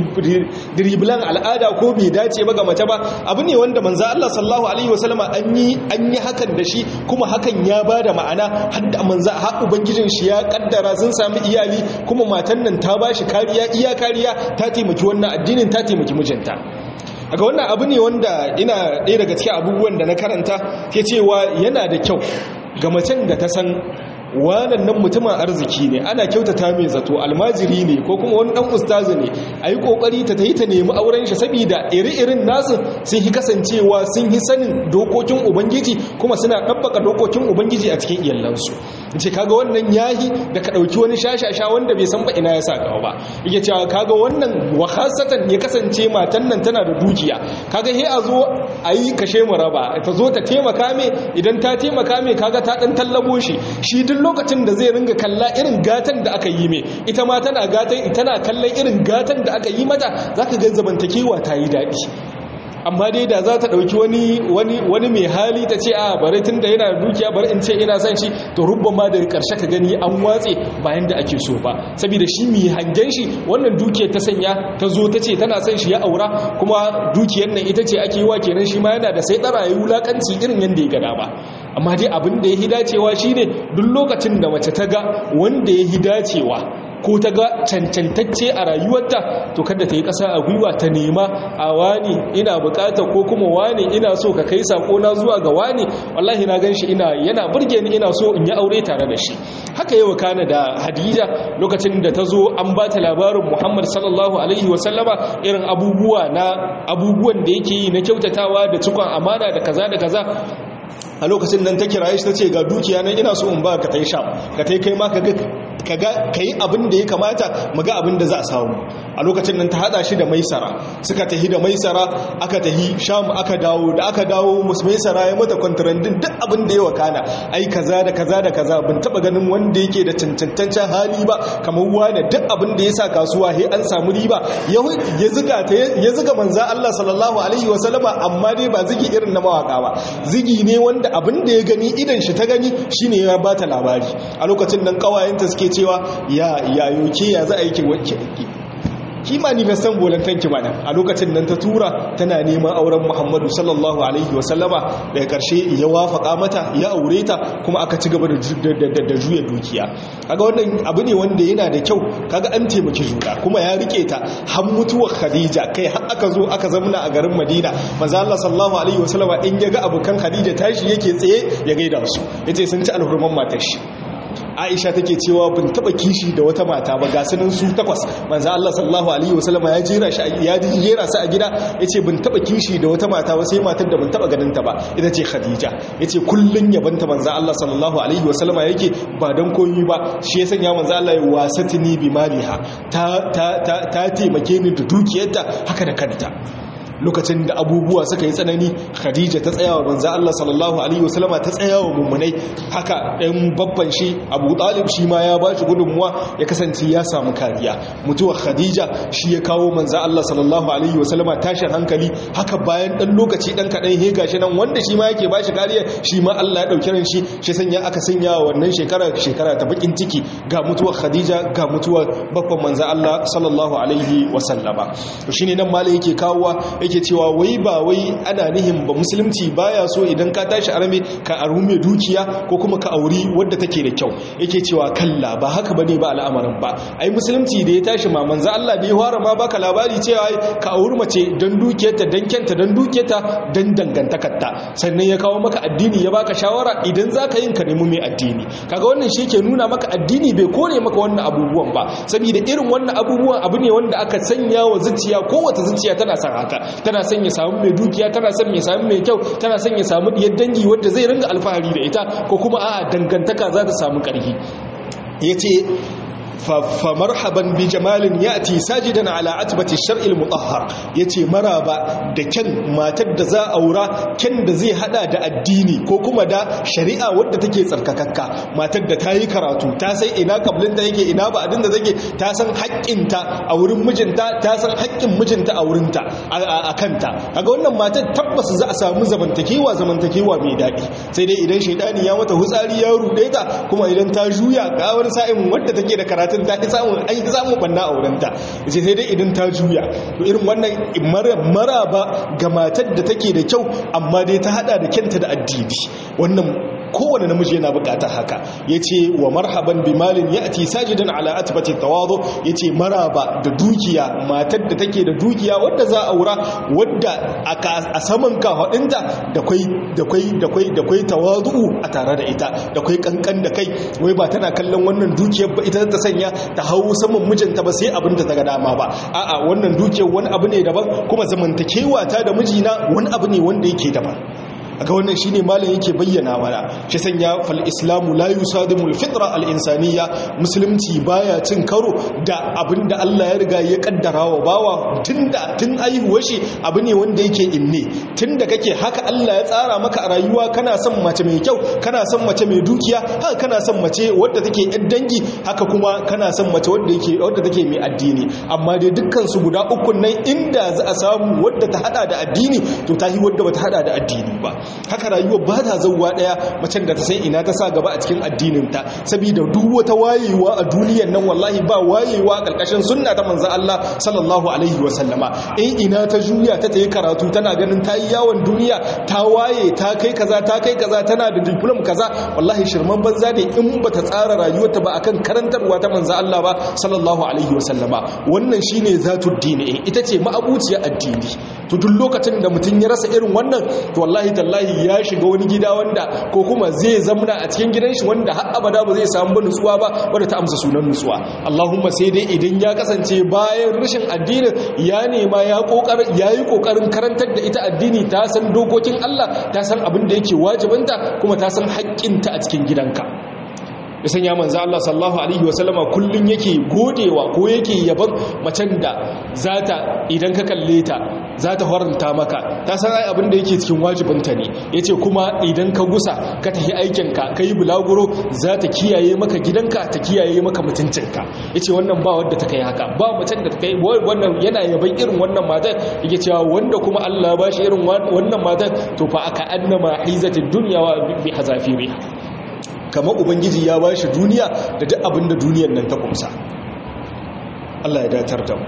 diribilan al'ada ko bai dace ba ga mace ba abu ne wanda manzo Allah sallallahu alaihi wasallama an yi an yi hakan da shi kuma hakan ya bada ma'ana har da manzo har ubangijin shi ya kaddara sun sami iyali kuma matan nan ta bashi kariya iya kariya ta taimaki wannan addinin ta taimaki mijinta aga wannan abu ne wanda ina ɗaya daga cikin abubuwan da na karanta ke cewa yana da kyau ga macen da ta san wannan mutumin arziki ne ana kyautata mai zato almajiri ne ko kuma wani dan ustazi ne a yi kokari ta ta yi ta nemi auren shi saboda iri-irin nasu sun yi kasancewa sun yi sanin dokokin ubangiji kuma suna ɗabbaka dokokin ubangiji a cikin iyalansu ce kaga wannan yahi da ka ɗauki wani shashasha wanda bai san ba ina ya sa kawo ba yake cewa kaga wannan wakasatan ya kasance matan nan tana da dukiya kaga he a zo a yi kashe mu raba ta zo ta taimaka mai idan ta taimaka mai kaga ta ɗan tallabo shi shi duk lokacin da zai ringa kalla irin gatan da aka yi mai ita ma tana gatan tana kallon irin gatan da aka yi mata zaka ga zamantakewa ta yi daɗi amma dai da za ta ɗauki wani wani wani mai hali ta ce a bari tun da yana da dukiya bari in ce ina son shi to rubban ma daga ƙarshe ka gani an watse bayan da ake so ba saboda shi mai hangen shi wannan dukiyar ta sanya ta zo ta ce tana son shi ya aura kuma dukiyar nan ita ce ake yi wa kenan shi ma yana da sai ɗara ya wulaƙanci irin yadda ya gada ba amma dai abin da ya hi dacewa shine duk lokacin da mace ta ga wanda ya hi dacewa ko ta ga cancantacce a rayuwarta to kada ta yi ƙasa a gwiwa ta nema a wani ina bukata ko kuma wani ina so ka kai sako na zuwa ga wani wallahi na gan shi ina yana burge ni ina so in yi aure tare da shi haka yau kana da hadija lokacin da ta zo an ba ta labarin muhammad sallallahu alaihi wasallama irin abubuwa na abubuwan da yake yi na kyautatawa da cikon amana da kaza da kaza a lokacin nan ta kiraye shi ta ce ga dukiya nan ina so in ba ka ta yi sha ka ta yi kai ma ka yi abin da ya kamata mu ga abin da za a samu a lokacin nan ta hada shi da maisara suka tahi da maisara aka tahi sham aka dawo da aka dawo musu maisara ya mata kwantarandin duk abin da ya wakana ai kaza da kaza da kaza bin taba ganin wanda yake da cancantancen hali ba kamar wani duk abin da ya sa kasuwa he an samu riba ya ziga ta ya ziga manza Allah sallallahu alaihi wa sallama amma dai ba zigi irin na mawaka ba zigi ne wanda abin da ya gani idan shi ta gani shine ya bata labari a lokacin nan kawayenta suke cewa ya yayo ke ya za a yi ki wanke ki manifestan volantan ki mana a lokacin nan ta tura tana neman auren Muhammadu sallallahu alaihi wasallama daga karshe ya wafaka mata ya aure ta kuma aka ci gaba da juya dukiya kaga wannan abu ne wanda yana da kyau kaga an taimaki juna kuma ya rike ta har mutuwar Khadija kai har aka zo aka zamna a garin Madina manzo Allah sallallahu alaihi wasallama in ya ga abukan Khadija tashi yake tsaye ya gaida su yace sun ci alhurman matar shi aisha take cewa bin taba kishi da wata mata ba ga sunan su takwas manzo Allah sallallahu alaihi wasallama ya jera shi ya jera su a gida yace bin taba kishi da wata mata ba sai matar da bin taba ganin ta ba ita ce khadija yace kullun yabanta manzo Allah sallallahu alaihi wasallama yake ba dan koyi ba shi ya sanya manzo Allah ya wasatini bi maliha ta ta ta taimake ni da dukiyarta haka da kanta lokacin da abubuwa suka yi tsanani khadija ta tsaya wa manzo Allah sallallahu alaihi wasallama ta tsaya wa mummunai haka ɗan babban shi abu talib shi ma ya bashi gudunmuwa ya kasance ya samu kariya mutuwar khadija shi ya kawo manzo Allah sallallahu alaihi wasallama tashin hankali haka bayan ɗan lokaci ɗan kaɗan he gashi nan wanda shi ma yake bashi kariya shi ma Allah ya ɗauki ran shi shi sanya aka sanya wa wannan shekara shekara ta bakin ciki ga mutuwar khadija ga mutuwar babban manzo Allah sallallahu alaihi wasallama shine nan malai yake kawowa yake cewa wai ba wai ana nihin ba musulunci baya so idan ka tashi arme ka aru mai dukiya ko kuma ka auri wadda take da kyau yake cewa kalla ba haka bane ba al'amarin ba ai musulunci da ya tashi ma manzo Allah da ya fara ma baka labari cewa ka auri mace dan dukiyarta dan kyanta dan dukiyarta dan dangantakarta sannan ya kawo maka addini ya baka shawara idan zaka yin ka nemi mai addini kaga wannan shi ke nuna maka addini bai kore maka wannan abubuwan ba saboda irin wannan abubuwan abu ne wanda aka sanya wa zuciya kowace zuciya tana son haka tana son ya samu mai dukiya tana son ya samu mai kyau tana son ya samu diyar dangi wadda zai ringa alfahari da ita ko kuma a dangantaka za ta samu ƙarfi ya ce fa marhaban bi jamalin yati sajidan ala atbati shar'il mutahhar yace maraba da kyan matar da za aura kyan da zai hada da addini ko kuma da shari'a wadda take tsarkakakka matar da ta yi karatu ta san ina kablin da yake ina ba adin da take ta san haƙƙinta a wurin mijinta ta san haƙƙin mijinta a wurinta a kanta kaga wannan matar tabbas za a samu zamantakewa zamantakewa mai daɗi sai dai idan shaidani ya mata hutsari ya ruɗe ta kuma idan ta juya ga wani sa'in wadda take da karatun ta ki samun an ki samun banna a wurinta sai sai dai idan ta juya to irin wannan maraba ga matar da take da kyau amma dai ta hada da kyanta da addini wannan kowane namiji yana bukatar haka yace wa marhaban bi malin yati sajidan ala atbati tawadu yace maraba da dukiya matar da take da dukiya wadda za a aura wadda a saman kafadinta da kai da kai da kai da kai tawadu a tare da ita da kai kankan da kai wai ba tana kallon wannan dukiyar ba ita ta sanya ta hau saman mijinta ba sai abin da ta ga dama ba a'a wannan dukiyar wani abu ne daban kuma zamantakewa ta da mijina wani abu ne wanda yake daban aga wannan shine malam yake bayyana mana shi sanya fal islamu la yusadimul fitra al insaniya musulunci baya cin karo da abinda Allah ya riga ya kaddara wa bawa tunda tun aihuwar shi abu ne wanda yake inne tunda kake haka Allah ya tsara maka a rayuwa kana son mace mai kyau kana son mace mai dukiya haka kana son mace wadda take yan dangi haka kuma kana son mace wadda yake wadda take mai addini amma dai dukkan su guda uku nan inda za a samu wadda ta hada da addini to ta yi wadda bata hada da addini ba haka rayuwa ba ta zauwa daya macen da ta san ina ta sa gaba a cikin addininta saboda duk wata wayewa a duniyar nan wallahi ba wayewa karkashin sunna ta manzo Allah sallallahu alaihi wa sallama in ina ta juya ta tayi karatu tana ganin ta yi yawon duniya ta waye ta kai kaza ta kai kaza tana da diplom kaza wallahi shirman banza ne in bata tsara rayuwarta ba akan karantarwa ta manzo Allah ba sallallahu alaihi wa sallama wannan shine zatud dini ita ce ma'abuciyar addini to duk lokacin da mutum ya rasa irin wannan to wallahi tallahi ya shiga wani gida wanda ko kuma zai zamna a cikin gidan shi wanda har abada ba zai samu nutsuwa ba wanda ta amsa sunan nutsuwa Allahumma sai dai idan ya kasance bayan rashin addini ya nema ya kokarin yayi kokarin karantar da ita addini ta san dokokin Allah ta san abin da yake wajibinta kuma ta san haƙƙinta a cikin gidanka ya sanya manzo Allah sallallahu alaihi wasallama kullun yake godewa ko yake yaban macen da zata idan ka kalle ta zata horanta maka ta san ai abin da yake cikin wajibinta ne yace kuma idan ka gusa ka tafi aikin ka kai bulaguro zata kiyaye maka gidanka ta kiyaye maka mutuncinka yace wannan ba wanda ta kai haka ba macen da ta kai wannan yana yaban irin wannan matan yake cewa wanda kuma Allah ya bashi irin wannan matan to fa aka annama hizatid dunya wa bi hazafiriha kamar ubangiji ya ba shi duniya da duk abin da duniyar nan ta kumsa Allah ya datar da mu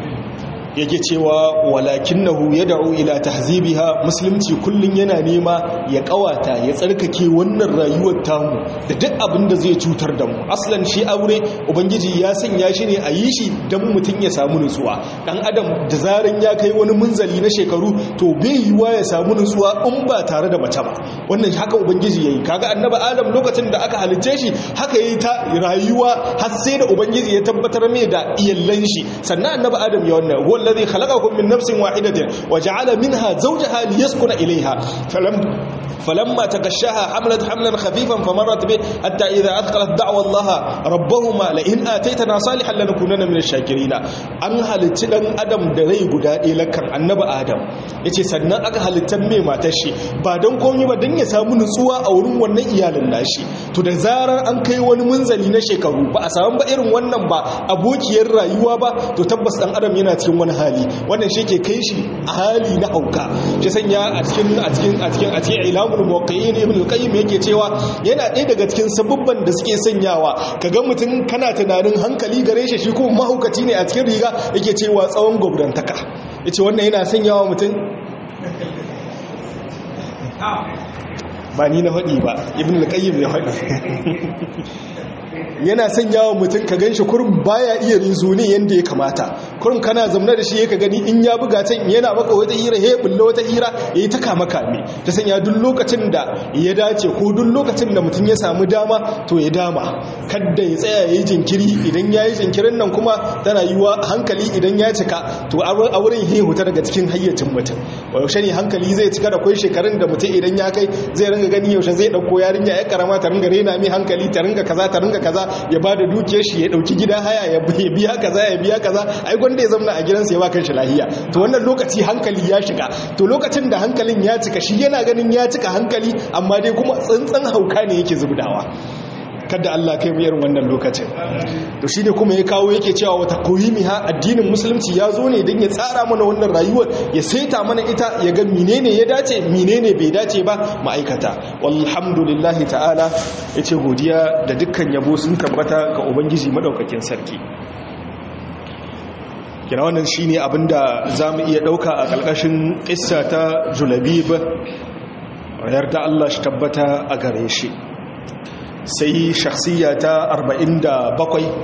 yake cewa walakinahu yad'u ila tahzibiha musulunci kullun yana nema ya kawata ya tsarkake wannan rayuwar tamu da duk abin da zai cutar da mu aslan shi aure ubangiji ya sanya shi ne a yi shi dan mutun ya samu nutsuwa dan adam da zaran ya kai wani munzali na shekaru to bai yiwa ya samu nutsuwa in ba tare da mace ba wannan haka ubangiji yayi kaga annabi adam lokacin da aka halicce shi haka yayi ta rayuwa har sai da ubangiji ya tabbatar mai da iyallan shi sannan annabi adam ya wannan الذي خلقكم من نفس واحدة وجعل منها زوجها ليسكن إليها فلم فلما تغشاها حملت حملا خفيفا فمرت به حتى إذا أثقلت دعوى الله ربهما لئن آتيتنا صالحا لنكونن من الشاكرين أن هلتن أدم دري قدائي لكن النبى آدم yace sannan aka halittar mai matar shi ba don komai ba don ya samu nutsuwa a wurin wannan iyalin nashi to da zarar an kai wani munzali na shekaru ba a samu ba irin wannan ba abokiyar rayuwa ba to tabbas dan adam yana cikin wani hali wannan shi ke kai shi a hali na hauka shi sanya a cikin a cikin a cikin a cikin ilamul muwaqqi'in ibn al-qayyim yake cewa yana ɗaya daga cikin sabubban da suke sanyawa kaga mutum kana tunanin hankali gare shi shi kuma mahaukaci ne a cikin riga yake cewa tsawon gobdantaka yace wannan yana sanyawa mutum ba ni na faɗi ba ibn al-qayyim ya faɗi yana sanya wa mutum ka ganshi kurum baya iya rizuni yanda ya kamata kurum kana zamna da shi yake gani in ya buga can yana maka wata hira he bulle wata hira yayi ta kama kame ta sanya duk lokacin da ya dace ko duk lokacin da mutum ya samu dama to ya dama kada ya tsaya yayi jinkiri idan yayi jinkirin nan kuma tana yiwa hankali idan ya cika to a wurin he huta daga cikin hayyacin mutum yaushe ne hankali zai cika da kai shekarun da mutum idan ya kai zai ringa gani yaushe zai dauko yarinya ya karama ta ringa rena mai hankali ta ringa kaza ta ringa kaza ya bada dukiyar shi ya dauki gida haya ya biya kaza ya biya kaza ai gwanda ya zamna a gidansa ya ba kanshi lahiya to wannan lokaci hankali ya shiga to lokacin da hankalin ya cika shi yana ganin ya cika hankali amma dai kuma tsantsan hauka ne yake zubdawa kada Allah kai mu irin wannan lokacin to shine kuma ya kawo yake cewa wata ha addinin musulunci ya zo ne don ya tsara mana wannan rayuwar ya saita mana ita ya ga menene ya dace menene bai dace ba ma'aikata walhamdulillahi ta'ala yace godiya da dukkan yabo sun tabbata ga ubangiji madaukakin sarki kira wannan shine abinda zamu iya dauka a kalkashin kissa ta Julabib yarda Allah shi tabbata a gare shi sai shakhsiya ta 47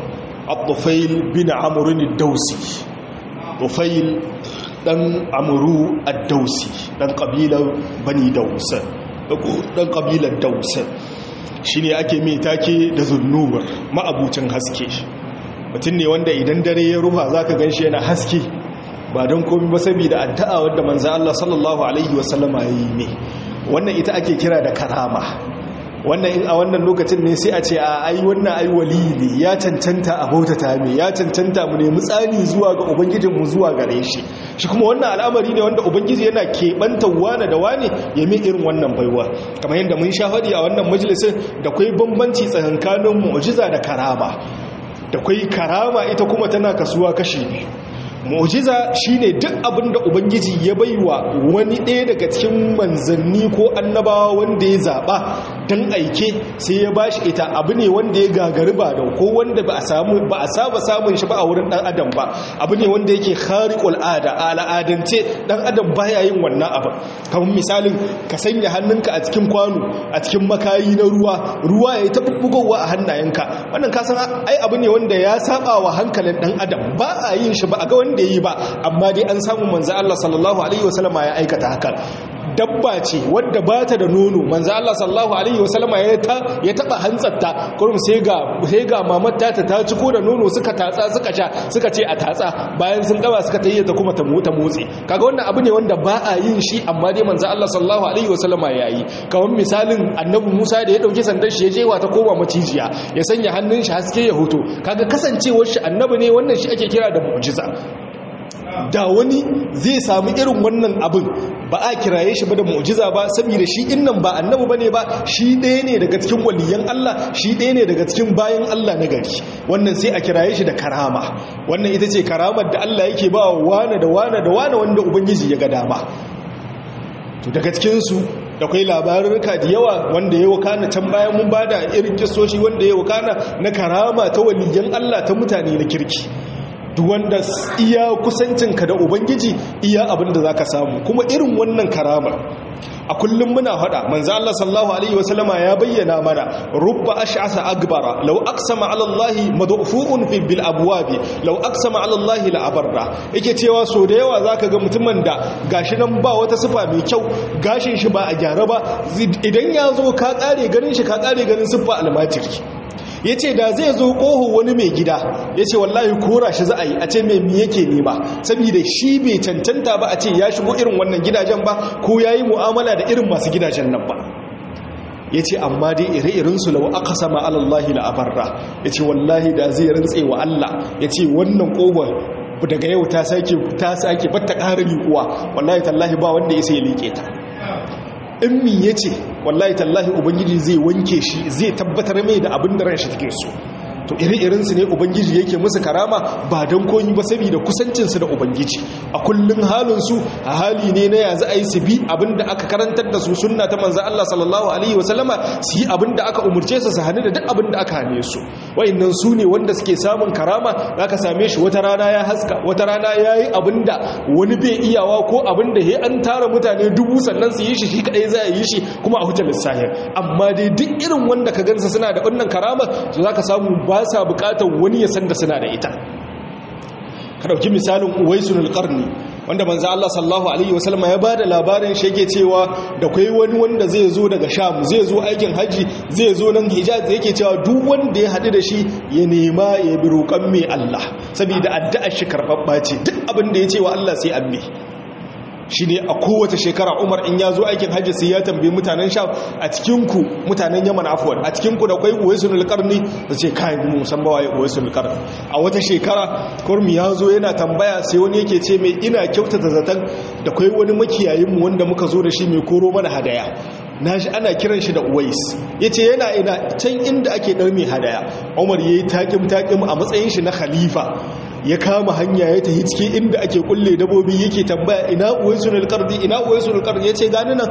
Abdufail bin Amr ad-Dawsi Dufail dan Amru ad-Dawsi dan kabilar Bani Daws dan kabilar Daws shine ake mai take da zunnumar ma'abucin haske mutum ne wanda idan dare ya rufa zaka ganshi yana haske ba don komai ba saboda addu'a wanda manzo Allah sallallahu alaihi wasallama yayi ne wannan ita ake kira da karama wannan in a wannan lokacin ne sai a ce a ai wannan ai wali ne ya cancanta a bautata mai ya cancanta mu nemi tsani zuwa ga ubangijinmu zuwa gare shi shi kuma wannan al'amari ne wanda ubangiji yana keɓanta wane da wane ya mai irin wannan baiwa kamar yadda mun sha faɗi a wannan majalisin da kwai bambanci tsakankanin mu'jiza da karama da kwai karama ita kuma tana kasuwa kashi biyu mu'jiza shine duk abin da ubangiji ya baiwa wani ɗaya daga cikin manzanni ko annabawa wanda ya zaɓa don aike sai ya bashi ita abu ne wanda ya gagari ba da ko wanda ba a samu ba a saba samun shi ba a wurin ɗan adam ba abu ne wanda yake khariqul ada a al'adance ɗan adam baya yin wannan abu kamar misalin ka sanya hannunka a cikin kwano a cikin makayi na ruwa ruwa ya yi ta bubbugowa a hannayenka wannan ka san ai abu ne wanda ya saba wa hankalin ɗan adam ba a yin shi ba a ga wanda da yi ba amma dai an samu manzo Allah sallallahu alaihi wasallama ya aikata hakan dabba ce wadda ba ta da nono manzo Allah sallallahu alaihi wasallama ya ta ya taba hantsatta kurum sai ga sai ga mamar ta ta ciko da nono suka tatsa suka sha suka ce a tatsa bayan sun gaba suka tayyata kuma ta mota motsi kaga wannan abu ne wanda ba a yin shi amma dai manzo Allah sallallahu alaihi wasallama ya yi kamar misalin annabi Musa da ya dauki sandan shi ya je ta koma macijiya ya sanya hannun shi haske ya hoto kaga kasancewar shi annabi ne wannan shi ake kira da mu'jiza da wani zai samu irin wannan abin ba a kiraye shi ba da mu'jiza ba saboda shi innan ba annabi bane ba shi ɗaya ne daga cikin waliyan Allah shi ɗaya ne daga cikin bayan Allah na gari wannan sai a kiraye shi da karama wannan ita ce karamar da Allah yake ba wa wane da wane da wane wanda ubangiji ya ga dama to daga cikin su da kai labarurka da yawa wanda ya wakana can bayan mun bada irin kisoshi wanda ya wakana na karama ta waliyan Allah ta mutane na kirki duk wanda iya kusancinka da ubangiji iya abin da za ka samu kuma irin wannan karamar a kullum muna hada manzo Allah sallallahu alaihi wasallama ya bayyana mana rubba ash'asa akbara law aqsama ala Allah mad'ufuun fi bil abwab law aqsama ala Allah la abarra yake cewa so da yawa zaka ga mutumin da gashi nan ba wata sifa mai kyau gashin shi ba a gyara ba idan ya zo ka kare ganin shi ka kare ganin sifa almajiri ya ce da zai zo ƙoho wani mai gida ya ce wallahi kora shi za a yi a ce mai mi yake nema saboda shi bai cancanta ba a ce ya shigo irin wannan gidajen ba ko ya yi mu'amala da irin masu gidajen nan ba ya ce amma dai ire-irinsu lau aka sama alallahi la'abarra ya ce wallahi da zai rantse wa Allah ya ce wannan ƙohon daga yau ta sake ta sake batta ƙara liƙuwa wallahi tallahi ba wanda ya sai liƙe ta in mi ya ce wallahi tallahi ubangiji zai wanke shi zai tabbatar mai da abin da ran shi take so to iri-irinsu ne ubangiji yake musu karama ba don koyi ba saboda kusancinsu da ubangiji a kullum halinsu a hali ne na yanzu a yi su bi abinda aka karantar da su sunna ta manzan Allah sallallahu alaihi wasallama su yi abinda aka umarce su su hannu da duk abinda aka hane su wa'annan su ne wanda suke samun karama za ka same shi wata rana ya haska wata rana ya yi abinda wani bai iyawa ko abinda ya an tara mutane dubu sannan su yi shi shi kadai za a yi shi kuma a hujjar lissahir amma dai duk irin wanda ka gansa suna da wannan karama za ka samu ba sa bukatar wani ya san da suna da ita ka dauki misalin uwaisul qarni wanda manzo Allah sallallahu alaihi wasallam ya bada labarin shi yake cewa da kai wani wanda zai zo daga Sham zai zo aikin haji zai zo nan Hijaz yake cewa duk wanda ya hadu da shi ya nema ya bi roƙon mai Allah saboda addu'ar shi karbabba ce duk abin da ya ce wa Allah sai amme shi ne a kowace shekara umar in ya zo aikin hajji sai ya tambayi mutanen sha a cikinku mutanen yaman afuwan a cikinku da kwai uwaisun alƙarni da ce kayan mu musamman waye uwaisun alƙarni a wata shekara kurmi ya zo yana tambaya sai wani yake ce mai ina kyautata zaton da kwai wani makiyayinmu wanda muka zo da shi mai koro mana hadaya na shi ana kiran shi da uwais ya ce yana ina can inda ake ɗar mai hadaya umar ya yi taƙim-taƙim a matsayin shi na khalifa ya kama hanya ya tafi ciki inda ake kulle dabobi yake tambaya ina uwaisul qarni ina uwaisul qarni yace gani nan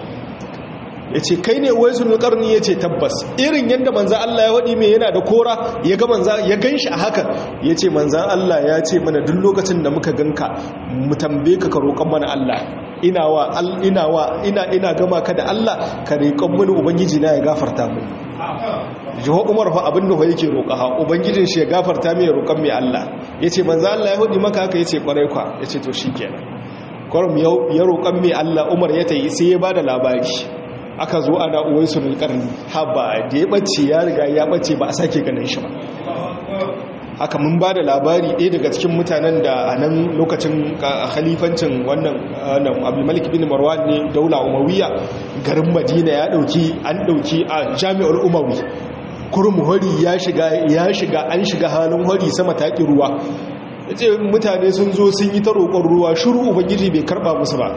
yace kai ne uwaisul qarni yace tabbas irin yanda manzo Allah ya wadi me yana da kora ya ga manzo ya ganshi a haka yace manzo Allah ya ce mana duk lokacin da muka ganka mu tambaye ka ka roƙan mana Allah ina wa ina wa ina ina gama ka da Allah ka roƙan mini ubangiji na ya gafarta mini jiho umar fa abin da yake roƙa ha ubangijin shi ya gafarta mai roƙon mai Allah ya ce manzo Allah ya hudi maka haka ya ce ƙwarai kwa ya ce to shi kenan kwarum ya roƙon mai Allah umar ya ta yi sai ya ba da labari aka zo ana uwai su nulƙarni haba da ya ɓace ya riga ya ɓace ba a sake ganin shi ba haka mun ba da labari ɗaya daga cikin mutanen da a nan lokacin khalifancin wannan abdulmalik bin marwan ne daula umawiya garin madina ya ɗauki an ɗauki a jami'ar umawi kurum hori ya shiga ya shiga an shiga halin hori sama taƙi ruwa yace mutane sun zo sun yi ta roƙon ruwa shiru ubangiji bai karɓa musu ba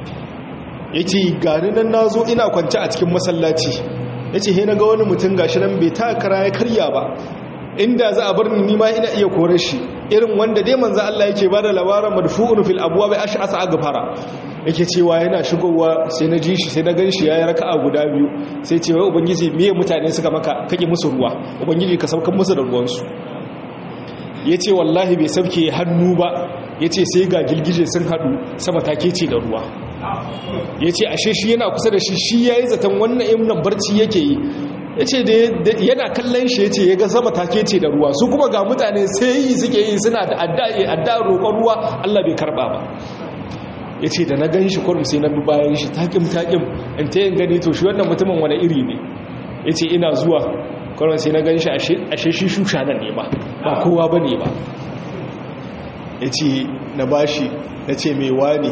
yace gani nan nazo ina kwance a cikin masallaci yace he naga wani mutum gashi nan bai ta kara ya karya ba inda za a bar ni nima ina iya kore shi irin wanda dai manzo Allah yake bada labarin madfu'un fil abwab ash'asa agfara yake cewa yana shigowa sai na ji shi sai na gan shi yayi raka'a guda biyu sai ce wai ubangiji miye mutane suka maka kake musu ruwa ubangiji ka saukan musu da ruwan su yace wallahi bai sauke hannu ba yace sai ga gilgije sun hadu sama take ce da ruwa yace ashe shi yana kusa da shi shi yayi zaton wannan imnan barci yake yi ya ce yana kallon shi ya ce ya ga sama take ce da ruwa su kuma ga mutane sai yi suke yi suna da adda roƙon ruwa allah bai karɓa ba ya ce da na gan shi kwarum sai na bi bayan shi taƙim-taƙim in ta yin gani to shi wannan mutumin wani iri ne ya ce ina zuwa kwarum sai na gan shi ashe shi shusha nan ne ba ba kowa ba ne ba ya ce na bashi na ce mai wane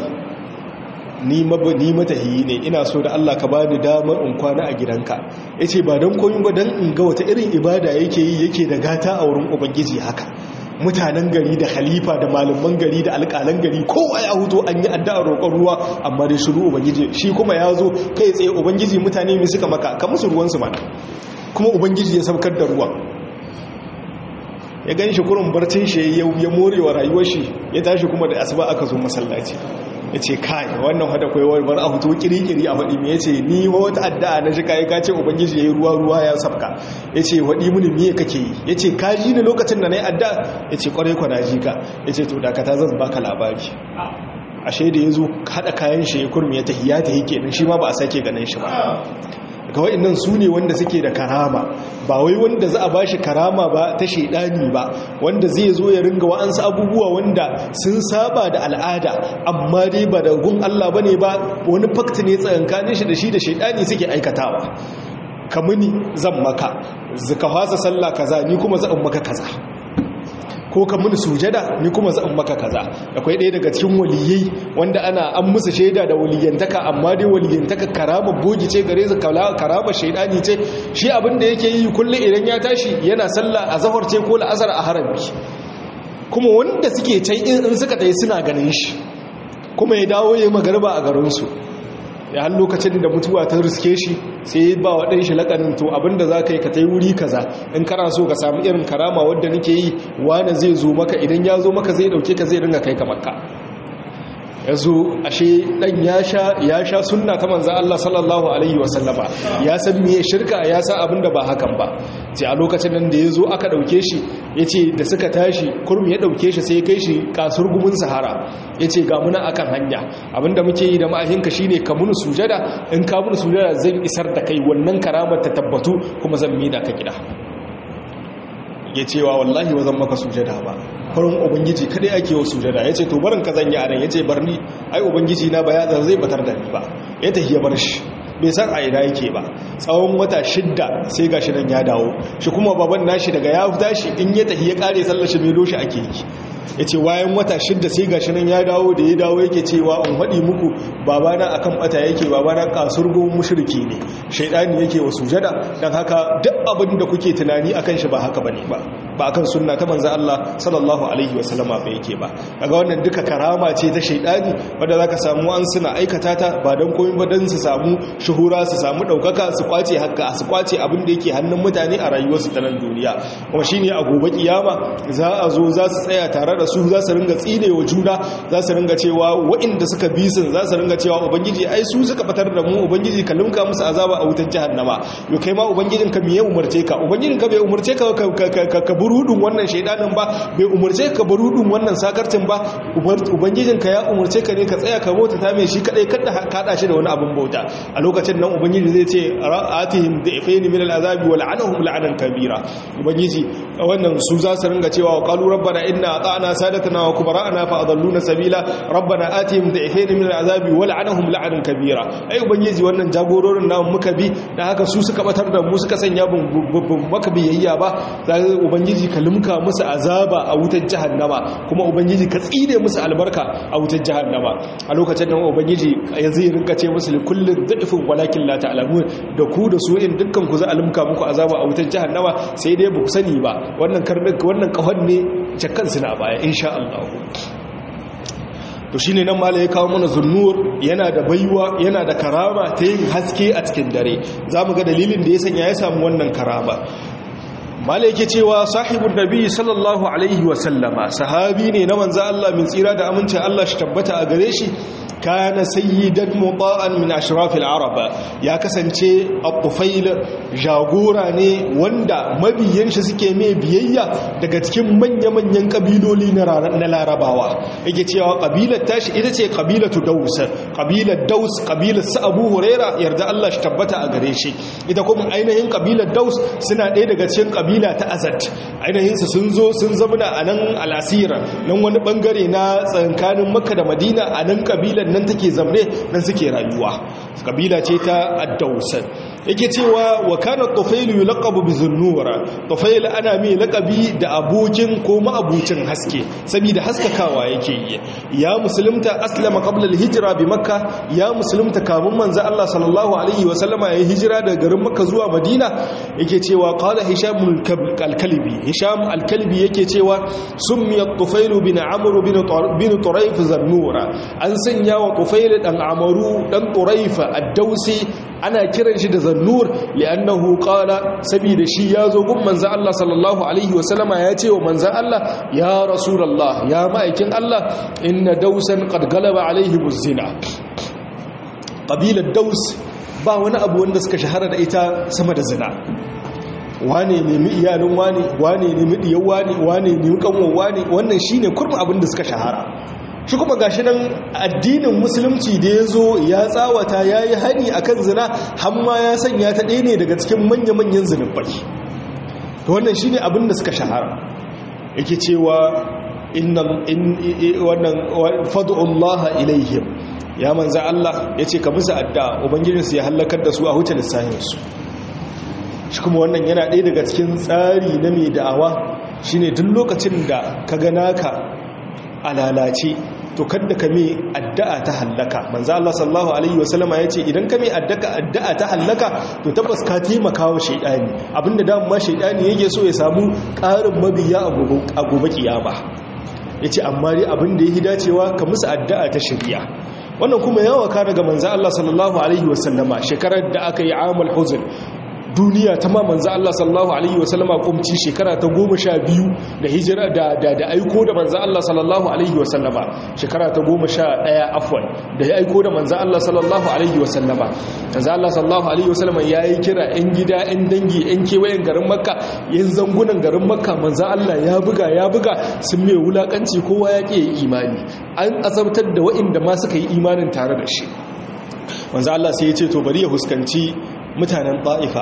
ni matahiyi ne ina so da Allah ka bani damar in kwana a gidanka yace ba dan koyin ba dan in ga wata irin ibada yake yi yake da gata a wurin ubangiji haka mutanen gari da khalifa da malaman gari da alƙalan gari kowa ya huto an yi addu'ar roƙon ruwa amma dai shiru ubangiji shi kuma ya zo kai tsaye ubangiji mutane mai suka maka ka musu ruwan su mana kuma ubangiji ya saukar da ruwa ya gan shi kurin barcin shi ya morewa rayuwar shi ya tashi kuma da asuba aka zo masallaci ya ce kai wannan hada kwaiwar bar a hutu kirikiri a faɗi mai ya ce ni wata addu'a na shika ya kace ubangiji ya yi ruwa ruwa ya sabka ya ce waɗi mini miye kake yi ya ce ka ji ni lokacin da na yi addu'a ya ce ƙwarai kwana ji ka ya ce to dakata zan baka labari ashe da ya zo haɗa kayan shi ya kurmi ya tafi ya tafi kenan shi ma ba a sake ganin shi ba ga wa'annan su ne wanda suke da karama ba wai wanda za a ba shi karama ba ta shaidani ba wanda zai zo ya ringa wa'ansu abubuwa wanda sun saba da al'ada amma dai ba da gun Allah ba ne ba wani fakti ne tsakankanin shi da shi da shaidani suke aikatawa kamuni zan maka zaka fasa sallah kaza ni kuma zan maka kaza ko ka muni sujada ni kuma zan maka kaza akwai ɗaya daga cikin waliyai wanda ana an musu shaida da waliyantaka amma dai waliyantaka karama bogi ce gare su karama shaidani ce shi abin da yake yi kullum idan ya tashi yana sallah a zahar ce ko la'azar a harami kuma wanda suke can in suka tayi suna ganin shi kuma ya dawo ya magarba a garinsu ya har lokacin da mutuwa ta riske shi sai ba wa ɗan shi laƙanin to abinda za ka yi ka ta yi wuri kaza in kana so ka samu irin karama wadda nake yi wane zai zo maka idan ya zo maka zai ɗauke ka zai ringa kai ka makka ya zo ashe ɗan ya sha sunna ta manza Allah sallallahu Alaihi wasallama ya san miye shirka ya sa abinda ba hakan ba ce a lokacin nan da ya zo aka ɗauke shi ya ce da suka tashi kurmi ya ɗauke shi sai kai shi kasur gumin sahara ya ce ga muna akan hanya abinda muke yi da ma'ahinka shi ne ka muni sujada in ka muni sujada zan isar da kai wannan karamar ta tabbatu kuma zan mina ka gida ya cewa wallahi wa zan maka sujada ba farin ubangiji kadai ake wa sujada yace to barin ka zanya anan yace barni ai ubangiji na ba ya zai batar da ni ba ya tafi ya bar shi bai san a ina yake ba tsawon wata shidda sai gashi nan ya dawo shi kuma baban nashi daga ya tashi in ya tafi ya kare sallar shi mai shi ake yi ya ce wayan wata shidda sai gashi nan ya dawo da ya dawo yake cewa in faɗi muku babana akan bata yake babana kasurgun mushriki ne shaidani yake wa sujada dan haka duk abin da kuke tunani akan shi ba haka bane ba ba akan sunna ta manzo Allah sallallahu alaihi wasallama ba yake ba kaga wannan duka karama ce ta shaidani wanda zaka samu an suna aikata ta ba dan komai ba dan su samu shuhura su samu daukaka su kwace hakka su kwace abin da yake hannun mutane a rayuwarsu ta nan duniya kuma shine a gobe kiyama za a zo za su tsaya tare da su za su ringa tsine wa juna za su ringa cewa waɗanda suka bi sun za su ringa cewa ubangiji ai su suka fitar da mu ubangiji ka limka musu azaba a wutar jahannama yo kai ma ubangijin ka miye umarce ka ubangijin ka bai umarce ka ka burudun wannan shaidanin ba bai umarce ka burudun wannan sakarcin ba ubangijin ka ya umarce ka ne ka tsaya ka bauta ta mai shi kadai kada kada shi da wani abin bauta a lokacin nan ubangiji zai ce atihim da ifaini min al'azabi wa la'anahum la'anan kabira ubangiji wannan su za su ringa cewa qalu rabbana inna ata'na sadatana wa kubara'ana fa adalluna sabila rabbana atihim da'ifayn min al'azabi wa la'anahum la'anan kabira ai ubangiji wannan jagororin namu muka bi dan haka su suka batar da mu suka sanya bun maka biyayya ba sai ubangiji ka limka musu azaba a wutar jahannama kuma ubangiji ka tsire musu albarka a wutar jahannama a lokacin nan ubangiji ya zai rinka ce musu kullun da'ifun walakin la ta'lamun da ku da su in dukkan ku za a limka muku azaba a wutar jahannama sai dai ba ku sani ba wannan karnin wannan kahon ne jakkan suna baya insha Allah to shine nan mala ya kawo mana zunnur yana da baiwa yana da karama ta yin haske a cikin dare zamu ga dalilin da ya sanya ya samu wannan karama mala yake cewa sahibun nabi sallallahu alaihi wa sallama sahabi ne na manzo Allah min tsira da amincin Allah shi tabbata a gare shi kana sayyidan muta'an min ashrafil arab ya kasance at-tufail jagora ne wanda mabiyan shi suke mai biyayya daga cikin manya-manyan kabiloli na larabawa yake cewa kabilar tashi ita ce kabilatu daus kabilar daus kabilar su abu huraira yarda Allah shi tabbata a gare shi ita kuma ainihin kabilar daus suna ɗaya daga cikin kabila ta azad ainihin su sun zo sun zamana a nan alasira nan wani bangare na tsankanin makka da madina a nan kabilar nan take zamne nan suke rayuwa kabila ce ta addausan yake cewa wa kana tufailu yulaqabu bi zunnura tufail ana mai laqabi da abokin ko ma'abucin haske saboda haskakawa yake yi ya musulunta aslama qabla al-hijra bi makka ya musulunta kamun manzo Allah sallallahu alaihi wa sallama ya hijira daga garin makka zuwa madina yake cewa qala hisham al-kalbi hisham al-kalbi yake cewa summiya tufailu bin amr bin turayf zannura an sanya wa tufail dan amaru dan turayf ad-dausi ana kiran shi da zannur li'annahu qala saboda shi yazo gun manzon Allah sallallahu alaihi wasallama ya ce wa manzon Allah ya rasulullah ya ma'aikin Allah inna dausan qad galaba alaihi buzina qabilat daus ba wani abu wanda suka shahara da ita sama da zina wane nemi iyalin wane wane nemi diyan wane wane nemi kanwan wane wannan shine kurmin abin da suka shahara shi kuma gashi nan addinin musulunci da ya zo ya tsawata ya yi hani a kan zina hamma ya sanya ta ɗaya ne daga cikin manya-manyan zunubai to wannan shi ne abin da suka shahara yake cewa wannan fadu'ullaha ilaihim ya manza Allah ya ce ka musu adda ubangijinsu ya hallakar da su a huce lissahinsu shi kuma wannan yana ɗaya daga cikin tsari na mai da'awa shine duk lokacin da ka gana ka a lalace to kadda ka mai addu'a ta hallaka manzo Allah sallallahu alaihi wasallama yace idan ka mai addu'a ta hallaka to tabbas ka taimaka wa shaydani abinda da ma shaydani yake so ya samu ƙarin mabiya a gobe kiyama yace amma dai abinda yake dacewa ka musu addu'a ta shari'a wannan kuma yawa ka daga manzo Allah sallallahu alaihi wasallama shekarar da aka yi amul huzn duniya ta ma manzo Allah sallallahu alaihi wasallama kumci shekara ta goma sha biyu da hijira da da da aiko da manzo Allah sallallahu alaihi wasallama shekara ta goma sha ɗaya afwan da ya aiko da manzo Allah sallallahu alaihi wasallama manzo Allah sallallahu alaihi wasallama yayi kira ɗan gida ɗan dangi ɗan kewayen garin Makka yan zangunan garin Makka manzo Allah ya buga ya buga sun mai wulakanci kowa ya ke imani an azabtar da waɗanda ma suka yi imanin tare da shi manzo Allah sai ya ce to bari ya huskanci mutanen ta'ifa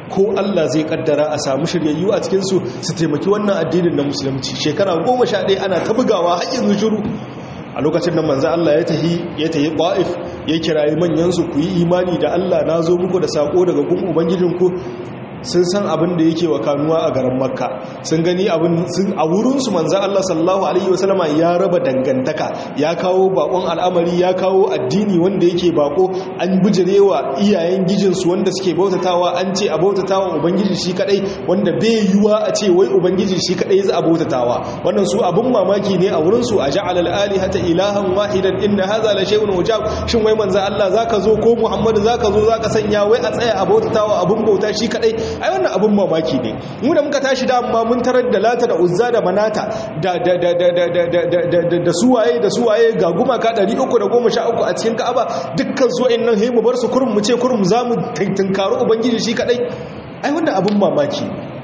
ko Allah zai kaddara a samu shiryayyu a cikinsu su taimaki wannan addinin na musulunci shekara goma sha ɗaya ana ta bugawa har yanzu shiru a lokacin da manzo Allah ya tahi ya tahi Qaif ya kirayi manyan su ku yi imani da Allah na zo muku da sako daga gun ubangijinku sun san abin da yake wa kanuwa a garin makka sun gani abin sun a wurinsu manzan Allah sallallahu alaihi wasallama ya raba dangantaka ya kawo bakon al'amari ya kawo addini wanda yake bako an bijirewa iyayen gijinsu wanda suke bautatawa an ce a bautatawa ubangiji shi kadai wanda bai yiwa a ce wai ubangiji shi kadai za a bautatawa wannan su abin mamaki ne a wurinsu a ja'al al-alihata ilahan wahidan inna hadha la shay'un ujab shin wai manzan Allah zaka zo ko Muhammad zaka zo zaka sanya wai a tsaya a bautatawa abin bauta shi kadai ai wannan abun mamaki ne mu da muka tashi da amma mun tarar da lata da uzza da manata da da da da da da da da da suwaye da suwaye ga gumaka 313 a cikin Ka'aba dukkan su wayannan he mu bar su kurum mu ce kurum zamu tantankaro ubangiji shi kadai ai wannan abun mamaki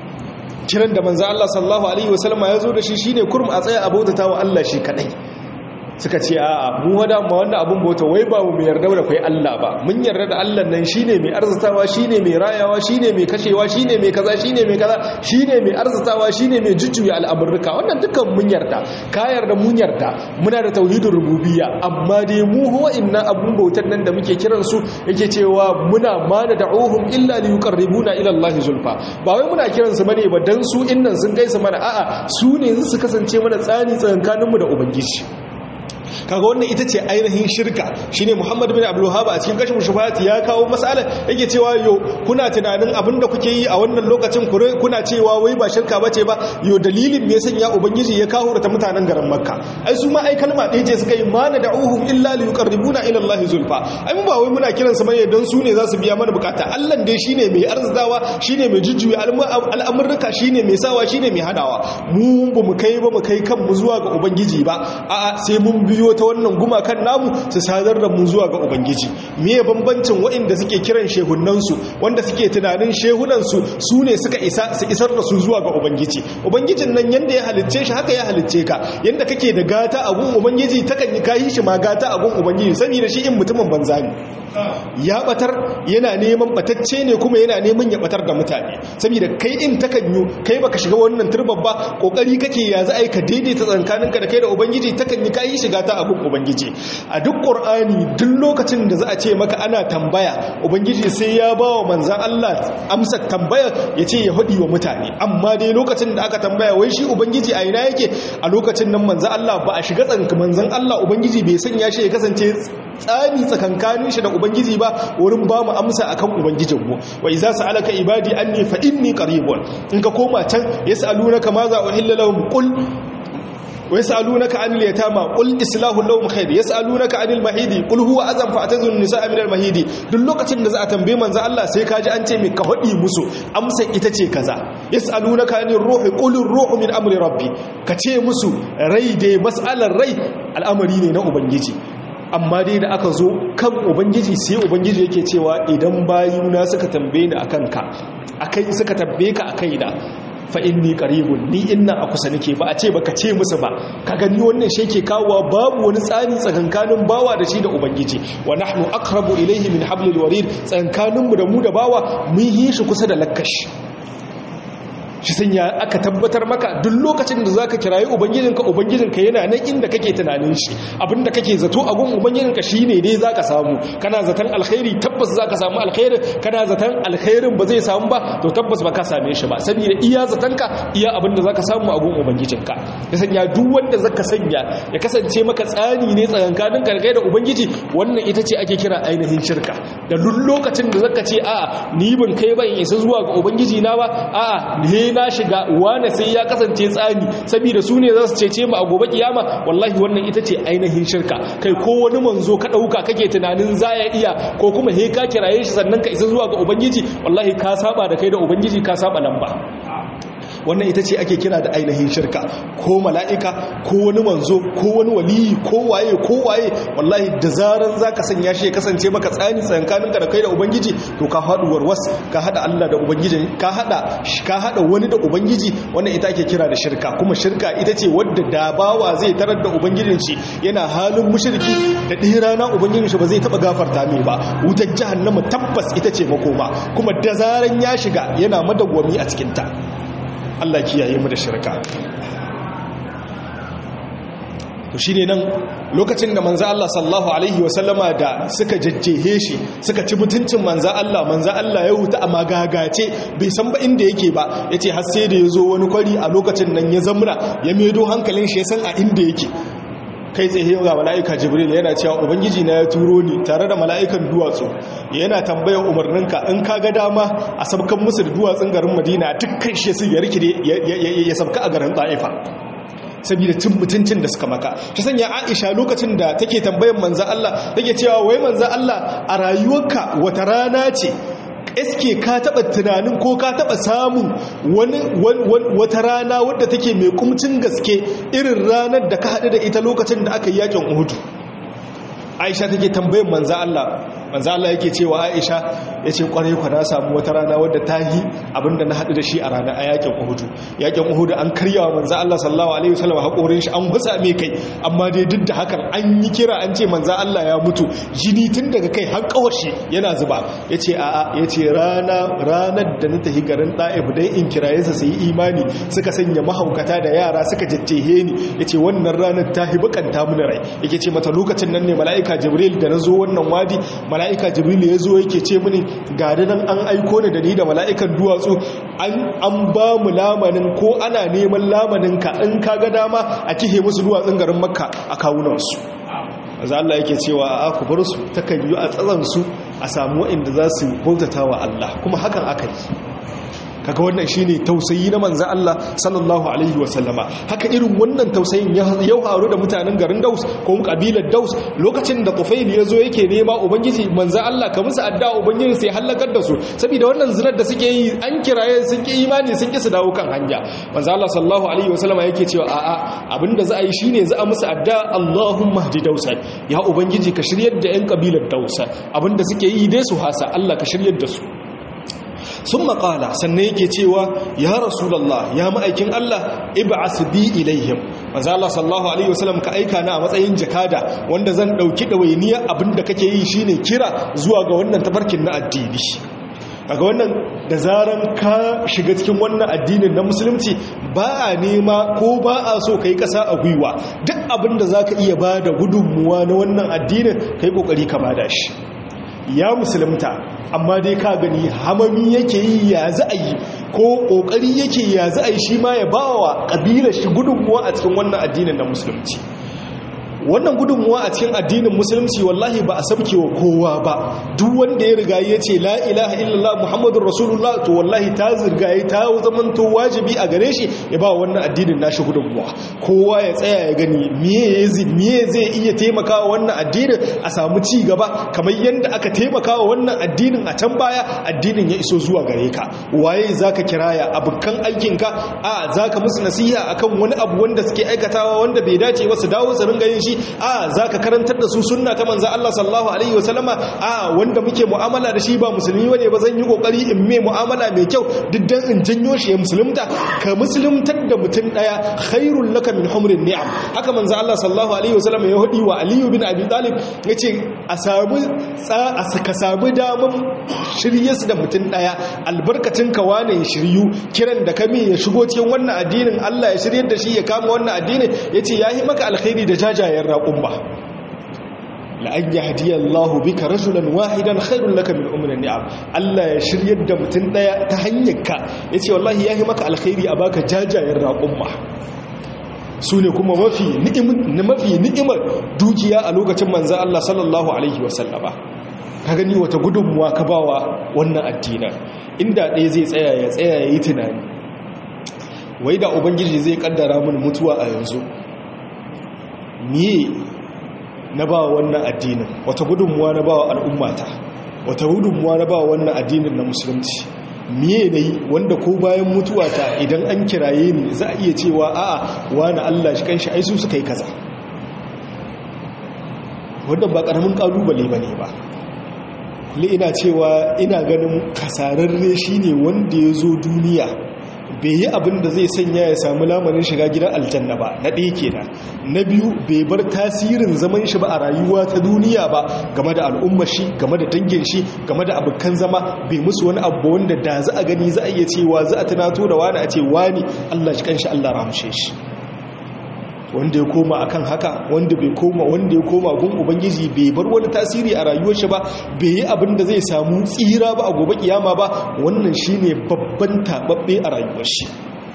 kiran da manzo Allah sallallahu alaihi wasallam ya zo da shi shine kurum a tsaya a bautatawa Allah shi kadai suka ce a mu wada ma wannan abun bauta wai ba mu yarda da kai Allah ba mun yarda da Allah nan shine mai arzatawa shine mai rayawa shine mai kashewa shine mai kaza shine mai kaza shine mai arzatawa shine mai jujjuya al'amurka wannan dukkan mun yarda ka yarda mun yarda muna da tauhidin rububiyya amma dai mu huwa inna abun bautar nan da muke kiran su yake cewa muna ma da da'uhum illa li yuqarribuna ila Allah zulfa ba wai muna kiran su bane ba dan su innan sun gaisa mana a'a su ne su kasance mana tsani tsakankaninmu da ubangiji kaga wannan ita ce ainihin shirka shine Muhammad bin Abdul Wahhab a cikin kashin shubhat ya kawo masala yake cewa yo kuna tunanin abinda kuke yi a wannan lokacin kuna cewa wai ba shirka bace ba yo dalilin me yasa ya ubangiji ya kawo ta mutanen garin Makka ai su ma ai kalma ɗaya ce suka yi mana da'uhum illa li yuqarribuna ila Allah zulfa ai mu ba wai muna kiran su bane don su ne za su biya mana bukata Allah dai shine mai arzdawa shine mai jujjuya al'amurka shine mai sawa shine mai hadawa mu ba mu kai ba mu kai kanmu zuwa ga ubangiji ba a'a sai mun biyo ta wannan gumakan namu su sadar da mu zuwa ga ubangiji miye bambancin waɗanda suke kiran shehunansu wanda suke tunanin shehunansu su ne suka isa su isar da su zuwa ga ubangiji ubangijin nan yanda ya halicce shi haka ya halicce ka yanda kake da gata a gun ubangiji takan yi kayi shi ma gata a gun ubangiji saboda shi in mutumin banza ne ya batar yana neman batacce ne kuma yana neman ya batar da mutane saboda kai in takan yi kai baka shiga wannan turban ba kokari kake ya za a yi ka daidaita tsakaninka da kai da ubangiji takan yi kayi shiga ta abin ubangiji a duk ƙur'ani duk lokacin da za a ce maka ana tambaya ubangiji sai ya ba wa manzan Allah amsa tambaya ya ce ya haɗi wa mutane amma dai lokacin da aka tambaya wai shi ubangiji a ina yake a lokacin nan manzan Allah ba a shiga tsanka manzan Allah ubangiji bai sanya shi ya kasance tsami tsakankanin shi da ubangiji ba wurin ba mu amsa akan ubangijinmu wa iza sa'alaka ibadi anni fa inni qaribun in ka koma can yas'alunaka ma za uhilla lahum qul ويسألونك عن اليتامى قل إصلاح لهم خير يسألونك عن المهيد قل هو أذن فاعتزلوا النساء من المهيد duk lokacin da za a tambaye manzo Allah sai kaji an ce mai ka hadi musu amsa ita ce kaza yasalunaka anir ruhi qul ruhu min amri rabbi ka ce musu rai dai mas'alar rai al'amari ne na ubangiji amma dai da aka zo kan ubangiji sai ubangiji yake cewa idan bayuna suka tambaye ni akan ka akai suka tambaye ka akai da fa inni qaribun ni inna a kusa nake ba a ce baka ce musu ba ka gani wannan shi yake kawowa babu wani tsari tsakankanin bawa da shi da ubangiji wa nahnu aqrabu ilayhi min hablil warid tsakankanin mu da mu da bawa mun yi shi kusa da lakkashi shi sanya aka tabbatar maka duk lokacin da zaka kirayi ubangijinka ubangijinka yana nan inda kake tunanin shi abinda kake zato a gun ubangijinka shine dai zaka samu kana zaton alkhairi tabbas zaka samu alkhairin kana zaton alkhairin ba zai samu ba to tabbas ba ka same shi ba saboda iya zatonka iya abinda zaka samu a gun ubangijinka ya sanya duk wanda zaka sanya ya kasance maka tsani ne tsakankanin karkai da ubangiji wannan ita ce ake kira ainihin shirka da duk lokacin da zaka ce a'a ni ban kai ban isa zuwa ga ubangiji na ba a'a ne na shiga wane sai ya kasance tsani saboda su ne za su cece mu a gobe kiyama wallahi wannan ita ce ainihin shirka kai ko wani manzo ka dauka kake tunanin za ya iya ko kuma he ka kiraye shi sannan ka isa zuwa ga ubangiji wallahi ka saba da kai da ubangiji ka saba lamba wannan ita ce ake kira da ainihin shirka ko mala'ika ko wani manzo ko wani waliyi ko waye ko waye wallahi da zaran zaka sanya shi ya kasance maka tsani tsankanin ka da kai da ubangiji to ka haɗu warwas ka haɗa Allah da ubangiji ka haɗa ka haɗa wani da ubangiji wannan ita ake kira da shirka kuma shirka ita ce wadda da bawa zai tarar da ubangijin shi yana halin mushriki da ɗaya rana ubangijin shi ba zai taɓa gafarta mai ba wutar jahannama tabbas ita ce makoma kuma da zaran ya shiga yana madawwami a cikinta Allah kiyaye mu da shirka to shine nan lokacin da manzo Allah sallallahu alaihi wasallama da suka jajjehe shi suka ci mutuncin manzo Allah manzo Allah ya huta a magagace bai san ba inda yake ba yace har sai da yazo wani kwari a lokacin nan ya zamra ya medo hankalin shi ya san a inda yake kai tsaye ga mala'ika jibril yana cewa ubangiji na ya turo ni tare da mala'ikan duwatsu yana tambayar umarninka in ka ga dama a sabkan musu da duwatsun garin madina dukkan shi su ya rikide ya sabka a garin ta'ifa saboda cin mutuncin da suka maka ta sanya aisha lokacin da take tambayar manza Allah take cewa wai manza Allah a rayuwarka wata rana ce eske ka taba tunanin ko ka taba samun wani wata rana wadda take mai kumcin gaske irin ranar da ka haɗu da ita lokacin da aka yi yakin uhudu aisha take tambayin manza Allah manza Allah yake cewa aisha ya ce kwarai kwa na samu wata rana wadda ta yi abinda na haɗu da shi a ranar a yakin uhudu yakin uhudu an karyawa manza Allah sallallahu alaihi wasallam haƙorin shi an gusa mai kai amma dai duk da hakan an yi kira an ce manza Allah ya mutu jini tun daga kai har kawashi yana zuba ya ce a'a ya ce rana ranar da na tafi garin ɗa'ib dai in kiraye sa su yi imani suka sanya mahaukata da yara suka jajjehe ni ya ce wannan ranar ta hi bukanta mini rai yake ce mata lokacin nan ne mala'ika jibril da na zo wannan wadi mala'ika jibril ya zo yake ce mini ga nan an aiko ni da ni da mala'ikan duwatsu an ba mu lamanin ko ana neman lamanin ka in ka ga dama a kihe musu duwatsun garin makka a kawunansu za Allah yake cewa a ku bar su takan yi a tsazansu a samu waɗanda za su bautata wa Allah kuma hakan aka yi kaga wannan shine tausayi na manzo Allah sallallahu alaihi wasallama haka irin wannan tausayin ya haru da mutanen garin Daus ko kabilar Daus lokacin da Tufail yazo yake nema ubangiji manzo Allah ka musu addu'a ubangiji sai halakar da su saboda wannan zinar da suke yi an kiraye sun ki imani sun ki su dawo kan hanya manzo Allah sallallahu alaihi wasallama yake cewa a'a abinda za a yi shine za a musu addu'a Allahumma hdi Daus ya ubangiji ka shiryar da yan kabilar Daus abinda suke yi dai su hasa Allah ka shiryar da su sun maƙala sannan yake cewa ya rasulallah ya ma'aikin Allah ib'as bi ilaihim manzo Allah sallallahu alaihi wasallam ka aika na a matsayin jakada wanda zan dauki dawainiya abinda kake yi shine kira zuwa ga wannan tafarkin na addini kaga wannan da zaran ka shiga cikin wannan addinin na musulunci ba a nema ko ba a so kai kasa a gwiwa duk abinda zaka iya bada gudunmuwa na wannan addinin kai kokari ka bada shi ya musulunta amma dai ka gani hamami yake yi ya za a yi ko kokari yake ya za a yi shi ma ya ba wa ƙabilar shi gudunmuwa a cikin wannan addinin na musulunci wannan gudunmuwa a cikin addinin musulunci wallahi ba a sabke wa kowa ba duk wanda ya riga ya ce la ilaha illallah muhammadun rasulullah to wallahi ta zirgaye ta zamanto wajibi a gare shi ya ba wannan addinin nashi gudunmuwa kowa ya tsaya ya gani miye zai iya taimakawa wannan addinin a samu ci gaba kamar yadda aka taimakawa wannan addinin a can baya addinin ya iso zuwa gare ka waye zaka kiraya abukan aikinka a zaka musu nasiha akan wani abu wanda suke aikatawa wanda bai dace ba su dawo su ringa yin shi a za ka karantar da su sunna ta manzan Allah sallallahu Alaihi wasallama a wanda muke mu'amala da shi ba musulmi wane ba zan yi kokari in mai mu'amala mai kyau diddan in janyo shi ya musulunta ka musuluntar da mutum daya khairul laka min humrin ni'am haka manzan Allah sallallahu Alaihi wasallama ya hudi wa Aliyu bin Abi Talib ya ce a samu ka samu daman shirye su da mutum daya albarkacin ka wane ya shiryu kiran da kame ya shigo cikin wannan addinin Allah ya shiryar da shi ya kama wannan addinin ya ce ya yi maka alkhairi da jajayen raƙun ba la'an ya hadiyar Allahu bika rajulan wahidan khairun laka min umrin ni'am Allah ya shiryar da mutum daya ta hanyar ka yace wallahi yayi maka alkhairi a baka jajayen raƙumma su ne kuma mafi mafi ni'imar dukiya a lokacin manzon Allah sallallahu alaihi wasallama ka gani wata gudunmuwa ka bawa wannan addinan inda ɗaya zai tsaya ya tsaya ya yi tunani wai da ubangiji zai kaddara mun mutuwa a yanzu miye na ba wannan addinin wata gudunmuwa na ba wa al'ummata wata gudunmuwa na ba wannan addinin na musulunci miye na yi wanda ko bayan mutuwata idan an kiraye ni za a iya cewa a'a wani Allah shi kanshi ai su suka yi kaza wanda ba karamin kalubale ba ne ba li ina cewa ina ganin kasararre shine wanda ya zo duniya bai yi abin da zai sanya ya samu lamarin shiga gidan aljanna ba na ɗaya kenan na biyu bai bar tasirin zaman shi ba a rayuwa ta duniya ba game da al'ummar shi game da dangin shi game da abokan zama bai musu wani abu wanda da za a gani za a iya cewa za a tunato da wani a ce wani Allah shi kanshi Allah ramshe shi wanda ya koma akan haka wanda bai koma wanda ya koma gun ubangiji bai bar wani tasiri a rayuwar shi ba bai yi abin da zai samu tsira ba a gobe kiyama ba wannan shine babban tababbe a rayuwar shi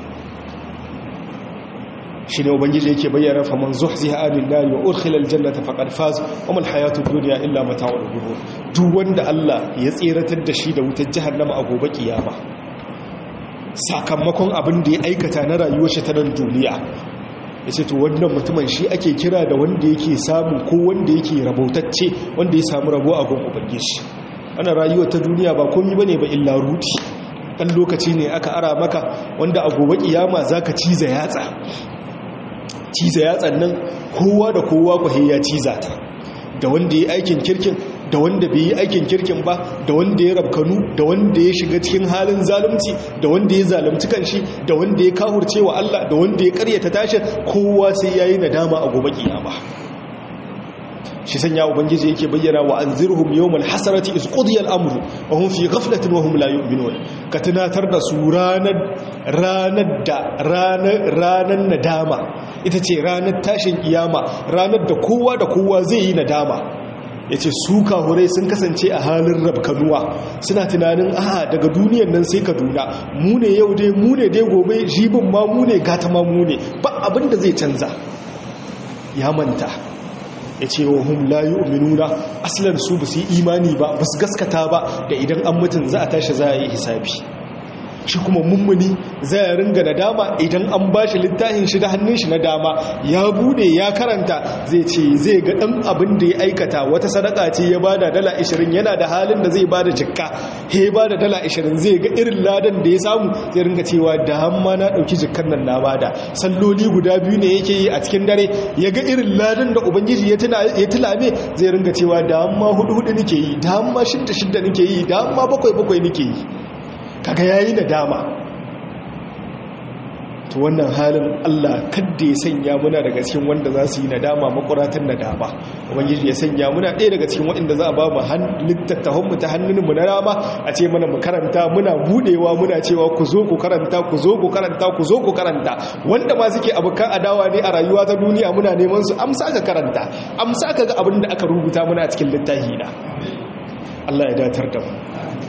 shine ubangiji yake bayyana fa man zuhziha anil nar wa udkhila al jannata faqad faz wa mal hayatud dunya illa mata'ul ghurur duk wanda Allah ya tsiratar da shi da wutar jahannama a gobe kiyama sakamakon abin da ya aikata na rayuwar shi ta nan duniya ya ce to wannan mutumin shi ake kira da wanda yake samu ko wanda yake rabautacce wanda ya samu rabo a gun ubangiji ana rayuwa ta duniya ba komi bane ba illa ruti dan lokaci ne aka ara maka wanda a gobe kiyama zaka ciza yatsa ciza yatsan nan kowa da kowa kwahe ya ciza ta da wanda ya aikin kirkin da wanda bai yi aikin kirkin ba da wanda ya rabkanu da wanda ya shiga cikin halin zalunci da wanda ya zalunci kanshi da wanda ya kahurce wa Allah da wanda ya karyata tashin kowa sai yayi nadama a gobe kiyama shi sanya ubangiji yake bayyana wa anzirhum yawmal hasarati iz qudiya al-amru wa hum fi ghaflatin wa hum la yu'minun ka tunatar da su ranar ranar da ranar ranar nadama ita ce ranar tashin kiyama ranar da kowa da kowa zai yi nadama ya ce su kahurai sun kasance a halin rabkanuwa suna tunanin aha daga duniyan nan sai kaduna mu ne yau dai mu ne dai gobe jibin ma mu ne gata ma mu ne ba abin da zai canza ya manta ya ce wa hum la yu'minuna aslan su ba su yi imani ba ba su gaskata ba da idan an mutum za a tashi za a yi hisabi shi kuma mummuni zai ringa da dama idan an ba shi littafin shi da hannun shi na dama ya bude ya karanta zai ce zai ga dan abin da ya aikata wata sadaka ce ya bada dala 20 yana da halin da zai bada jikka he bada dala 20 zai ga irin ladan da ya samu zai ringa cewa da hamma na dauki jikkan nan na bada salloli guda biyu ne yake yi a cikin dare ya ga irin ladan da ubangiji ya tuna ya tulame zai ringa cewa da hamma hudu hudu nake yi da hamma shidda shidda nake yi da hamma bakwai bakwai nake yi kaga yayi nadama to wannan halin Allah kadda ya sanya muna daga cikin wanda za su yi nadama makuratan nadama ubangiji ya sanya muna ɗaya daga cikin waɗanda za a ba mu littattafan mu ta hannun mu na rama a ce mana mu karanta muna budewa muna cewa ku zo ku karanta ku zo ku karanta ku zo ku karanta wanda ma suke abokan adawa ne a rayuwa ta duniya muna neman su amsa ka karanta amsa ka ga abin da aka rubuta muna cikin littafi na Allah ya datar da mu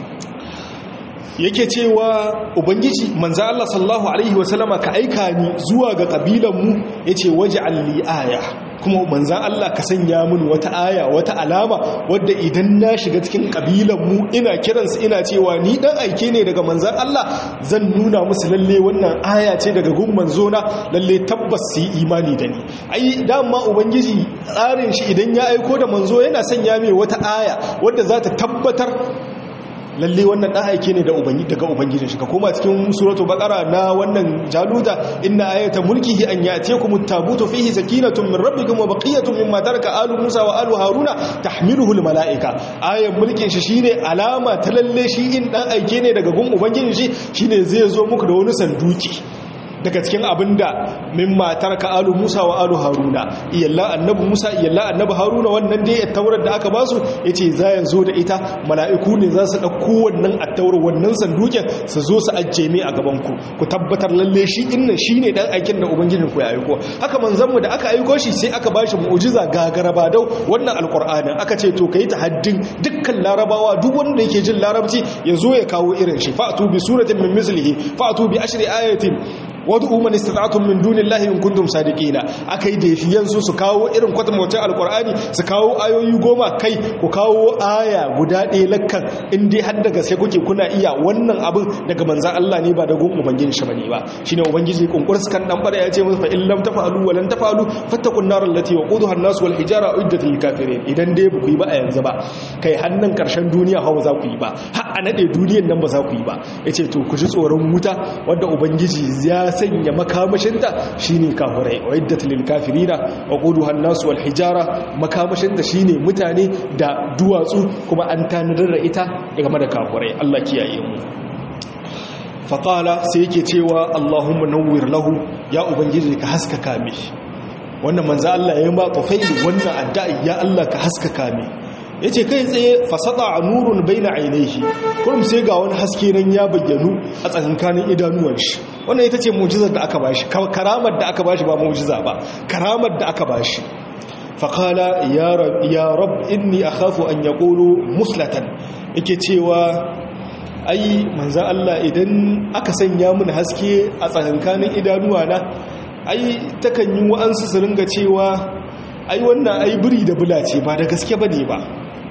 yake cewa ubangiji manzo Allah sallallahu alaihi wasallama ka aika ni zuwa ga kabilan mu yace waj'al li aya kuma manzo Allah ka sanya min wata aya wata alama wadda idan na shiga cikin kabilan mu ina kiransu ina cewa ni dan aike ne daga manzo Allah zan nuna musu lalle wannan aya ce daga gun manzo na lalle tabbas su yi imani da ni ai dama ubangiji tsarin shi idan ya aiko da manzo yana sanya mai wata aya wadda za ta tabbatar lalle wannan dan aike ne da ubangi daga ubangijin shi ka koma cikin suratul baqara na wannan jaluda inna ayata mulkihi an ya'tiyakum at-tabutu fihi sakinatun min rabbikum wa baqiyatun mimma taraka alu musa wa alu haruna tahmiluhu al-mala'ika ayan mulkin shi shine alama ta lalle shi in dan aike ne daga gun ubangijin shi shine zai zo muku da wani sanduki daga cikin abinda min matar ka alu musa wa alu haruna iyalla annabi musa iyalla annabi haruna wannan dai attaurar da aka basu yace za ya zo da ita mala'iku ne za su dauko wannan attaurar wannan sanduken su zo su ajje mai a gaban ku ku tabbatar lalle shi innan shine dan aikin da ubangijin ku ya aiko haka manzon mu da aka aiko shi sai aka bashi mu'jiza gagaraba dau wannan alqur'anin aka ce to kai haddin dukkan larabawa duk wanda yake jin larabci ya zo ya kawo irin shi fa'tu bi suratin min mislihi fa'tu bi ashri ayatin wad'u man istata'tum min dunillahi in kuntum sadiqina akai da yafiyan su su kawo irin kwatamwacin alqur'ani su kawo ayoyi goma kai ku kawo aya guda ɗaya lakkan in dai har daga sai kuke kuna iya wannan abin daga manzan Allah ne ba da gun ubangiji shi bane ba shine ubangiji kunkurs kan dan bara ya ce musu fa in lam tafalu wa lan tafalu fattaqun nar allati waquduha an-nas wal hijara uiddat lil kafirin idan dai ba ku yi ba a yanzu ba kai hannun karshen duniya hawa za ku yi ba har a nade duniyan nan ba za ku yi ba yace to ku ji tsoron wuta wanda ubangiji ya sanya makamashinta shine kafirai uiddat lil kafirina waquduha an-nas wal hijara makamashinta shine mutane da duwatsu kuma an tanadar da ita game da kafirai Allah kiyaye mu faƙala sai yake cewa Allahumma nawwir lahu ya ubangiji ka haskaka mi wannan manzo Allah ya yi ma tufaili wannan addu'a ya Allah ka haskaka mi yace kai tsaye fasada nurun baina ainihi kurum sai ga wani haske nan ya bayyanu a tsakankanin idanuwan shi wannan ita ce mu'jizar da aka bashi karamar da aka bashi ba mu'jiza ba karamar da aka bashi faqala ya rab ya rab inni akhafu an yaqulu muslatan yake cewa ai manzan Allah idan aka sanya mun haske a tsakankanin idanuwa na ai takan yi wa'ansu su ringa cewa ai wannan ai biri da bula ce ba da gaske bane ba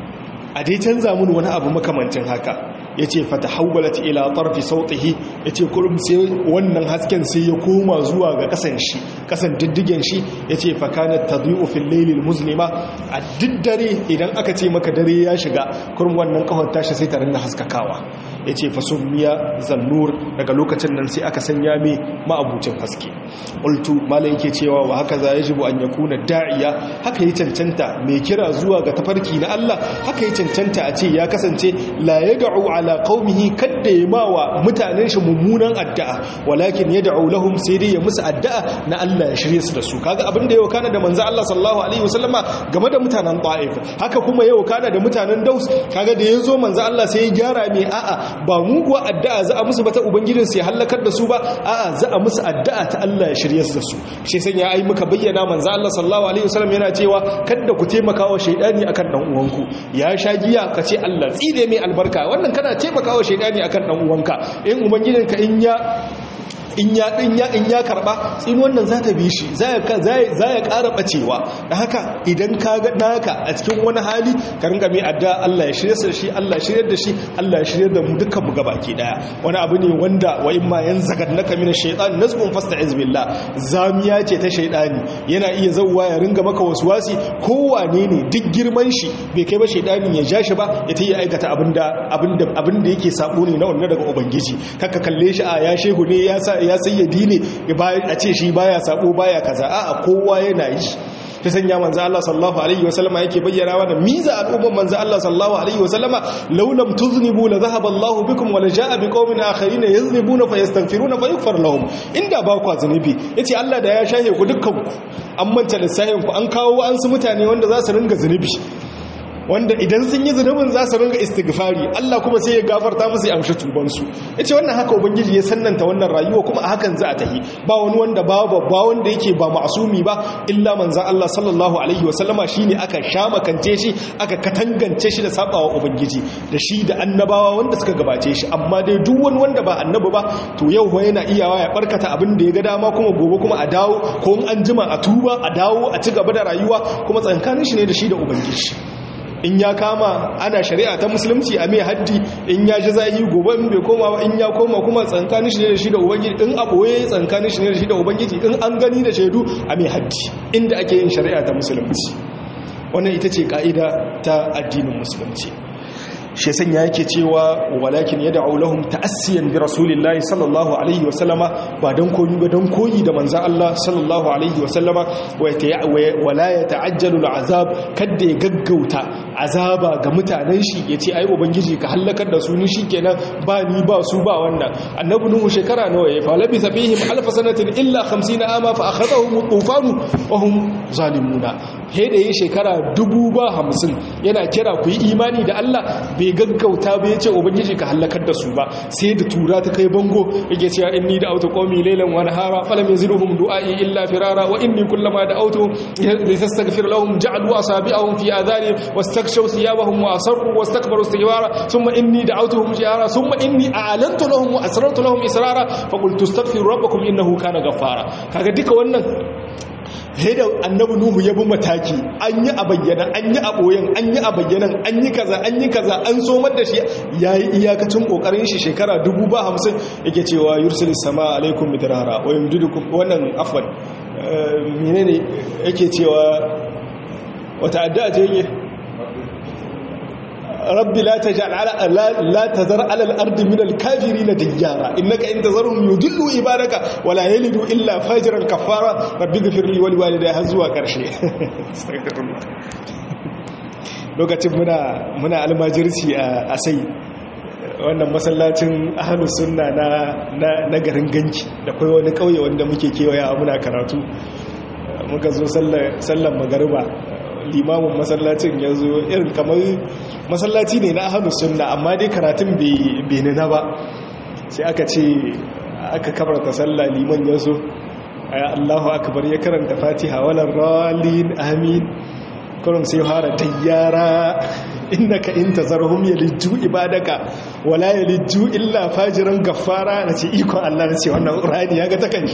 a dai canza mun wani abu makamancin haka ya ce fata hawwalat ila tarfi sautihi ya ce kurum sai wannan hasken sai ya koma zuwa ga kasan shi kasan diddigen shi ya ce fakanat tadhi'u fil laylil muslima a diddare idan aka ce maka dare ya shiga kurum wannan kafar tashi sai ta rinna haskakawa ya ce fasummiya zannur daga lokacin nan sai aka sanya mai ma'abucin haske ultu malai yake cewa wa haka za ya jibu an yakuna da'iya haka yi cancanta mai kira zuwa ga tafarki na Allah haka yi cancanta a ce ya kasance la yad'u ala qaumihi kadda ya mawa mutanen shi mummunan addu'a walakin yad'u lahum sai dai ya musu addu'a na Allah ya shirye su da su kaga abin da yau kana da manzo Allah sallallahu alaihi wasallama game da mutanen Taif haka kuma yau kana da mutanen Daus kaga da yazo manzo Allah sai ya gyara mai a'a ba mu kuwa addu'a za a musu ba ta ubangijin su ya halakar da su ba a'a za a musu addu'a ta Allah ya shirye su da su shi san ya ai muka bayyana manzo Allah sallallahu alaihi wasallam yana cewa kada ku taimaka wa shaydani akan dan uwanku ya sha giya ka ce Allah tsire mai albarka wannan kana taimaka wa shaydani akan dan uwanka in ubangijinka in ya in ya in ya in ya karba tsin wannan za ta bi shi za ya za ya ƙara bacewa da haka idan ka ga naka a cikin wani hali ka ringa mai adda Allah ya shirye da shi Allah ya shirye da shi Allah ya shirye da mu dukkan mu gabaki daya wani abu ne wanda wa in ma yanzagadnaka min ash-shaytan nazbun fasta'iz billah zamiya ce ta shaytani yana iya zawwa ya ringa maka waswasi kowane ne duk girman shi bai kai ba shaytani ya ja shi ba ya tayi aikata abinda abinda abinda yake sabo ne na wannan daga ubangiji kaka kalle shi a ya shehu ne ya sa ya sayyadi ne a ce shi baya sabo baya kaza a'a kowa yana yi ta sanya manzo Allah sallallahu alaihi wasallama yake bayyana wa da miza al'umman manzo Allah sallallahu alaihi wasallama law lam tuznibu la dhahaba Allah bikum wa la jaa biqaumin akharin yaznibuna fayastaghfiruna fayaghfar lahum inda ba ku zunubi yace Allah da ya shahe ku dukkan ku an manta lissahin ku an kawo an su mutane wanda za su ringa zunubi wanda idan sun yi zunubin za su ringa istighfari Allah kuma sai ya gafarta musu ya amshi tubansu ya ce wannan haka ubangiji ya sannanta wannan rayuwa kuma a hakan za a tahi ba wani wanda ba ba wanda yake ba ma'asumi ba illa manzan Allah sallallahu alaihi wasallama shi ne aka sha makance shi aka katangance shi da sabawa ubangiji da shi da annabawa wanda suka gabace shi amma dai duk wani wanda ba annabi ba to yau ho yana iyawa ya barkata abin da ya ga dama kuma gobe kuma a dawo ko an jima a tuba a dawo a ci gaba da rayuwa kuma tsankanin shi ne da shi da ubangiji in ya kama ana shari'a ta musulunci a mai haddi in ya ji zahi gobe in bai koma ba in ya koma kuma tsankanin shi ne da shi da ubangiji in aboye tsankanin shi ne da shi da ubangiji in an gani da shaidu a mai haddi inda ake yin shari'a ta musulunci wannan ita ce ka'ida ta addinin musulunci shi sanya yake cewa walakin ya da'u lahum ta'assiyan bi rasulillahi sallallahu alaihi wa sallama ba dan koyi ba dan koyi da manzon Allah sallallahu alaihi wa sallama wa la yata'ajjalu al'azab kadda ya gaggauta azaba ga mutanen shi yace ai ubangiji ka halakar da su ni shikenan ba ni ba su ba wannan annabi nuhu shekara nawa ya fa labisa fihim alf sanatin illa 50 ama fa akhadhahum tufan wa hum zalimuna he da yi shekara dubu ba hamsin yana kira ku yi imani da Allah bai gaggauta bai ce ubangiji ka halakar da su ba sai da tura ta kai bango yake cewa inni da auto qawmi laylan wa nahara falam yazidhum du'ai illa firara wa inni kullama da auto listaghfir lahum ja'alu asabi'ahum fi adhani wastakshaw thiyabahum wa asarru wastakbaru istikbara thumma inni da'awtuhum jihara thumma inni a'lantu lahum wa asrartu lahum israra fa qultu astaghfiru rabbakum innahu kana ghaffara kaga duka wannan da annabi nuhu ya bi mataki an yi a bayyana an yi a boyen an yi a bayyanan an yi kaza an yi kaza an somar da shi ya yi iyakacin kokarin shi shekara dubu ba hamsin yake cewa yursilis sama alaikum midrara wa yumdidukum wannan afwan menene yake cewa wata addu'a ce yake rabbi la taj'al ala la tazar ala al-ardi min al-kafirin dayyara innaka in tazarhum yudillu ibadaka wa la yalidu illa fajiran kafara rabbi ighfir li wa li walidayya har zuwa karshe lokacin muna muna almajirci a sai wannan masallacin ahlus sunna na na garin ganki da kai wani kauye wanda muke kewaya muna karatu muka zo sallar magariba limamin masallacin ya zo irin kamar masallaci ne na ahalus sunna amma dai karatun bai nuna ba sai aka ce aka kabarta sallah liman ya zo Allahu akbar ya karanta fatiha walar ralin amin kurum sai fara tayyara innaka in tazarhum yalijju ibadaka wala yalijju illa fajiran gaffara nace iko Allah nace wannan qur'ani yaga ta kanshi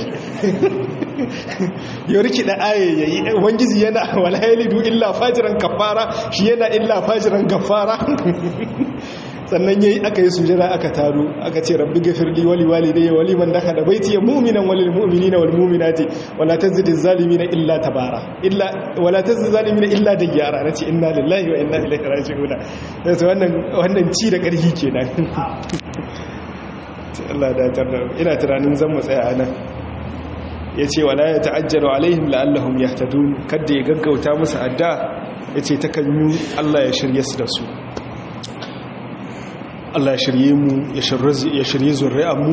ya riki da aye yayi ubangiji yana wala yalidu illa fajiran gaffara shi yana illa fajiran gaffara sannan yayi aka yi sujada aka taro aka ce rabbi ghafirli wali walidayya wali man dakhala baiti ya mu'minan walil mu'minina wal mu'minati wala tazid zalimina illa tabara illa wala tazid zalimina illa dayyara nace inna lillahi wa inna ilaihi raji'un sai wannan wannan ci da karhi kenan Allah da tarda ina tunanin zan mu tsaya anan yace wala ya ta'ajjalu alaihim la'allahum yahtadun kada ya gaggauta musu adda yace takan yi Allah ya shirye su da su Allah ya shirye mu ya shirye zurri'anmu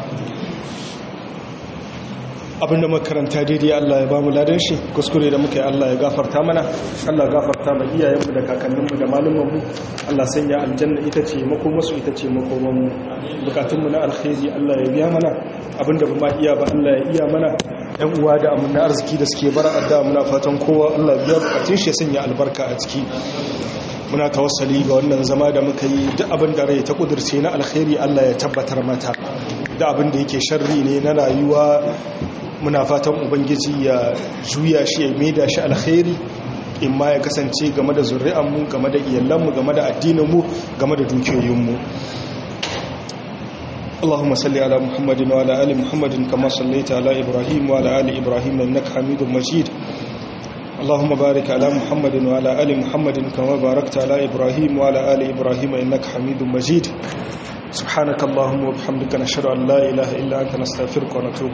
abinda makaranta daidai Allah ya ba mu ladan shi kuskure da muka yi Allah ya gafarta mana Allah ya gafarta ma iyayenmu da kakanninmu da malumanmu Allah sanya aljanna ita ce makomasu ita ce makomanmu bukatunmu na alkhairi Allah ya biya mana abinda ba ma iya ba Allah ya iya mana yan uwa da amina arziki da suke bara adda muna fatan kowa Allah ya biya bukatun shi ya sanya albarka a ciki muna tawassali ga wannan zama da muka yi duk abin da rai ta kudurce na alkhairi Allah ya tabbatar mata da abin da yake sharri ne na rayuwa muna fatan ubangiji ya juya shi ya maida shi alkhairi in ma ya kasance game da zuri'anmu game da iyalanmu game da addininmu game da dukiyoyinmu اللهم صل على محمد وعلى ال محمد كما صليت على ابراهيم وعلى ال ابراهيم انك حميد مجيد اللهم بارك على محمد وعلى آل محمد كما باركت على إبراهيم وعلى آل إبراهيم إنك حميد مجيد سبحانك اللهم وبحمدك نشهد أن لا إله إلا أنت نستغفرك ونتوب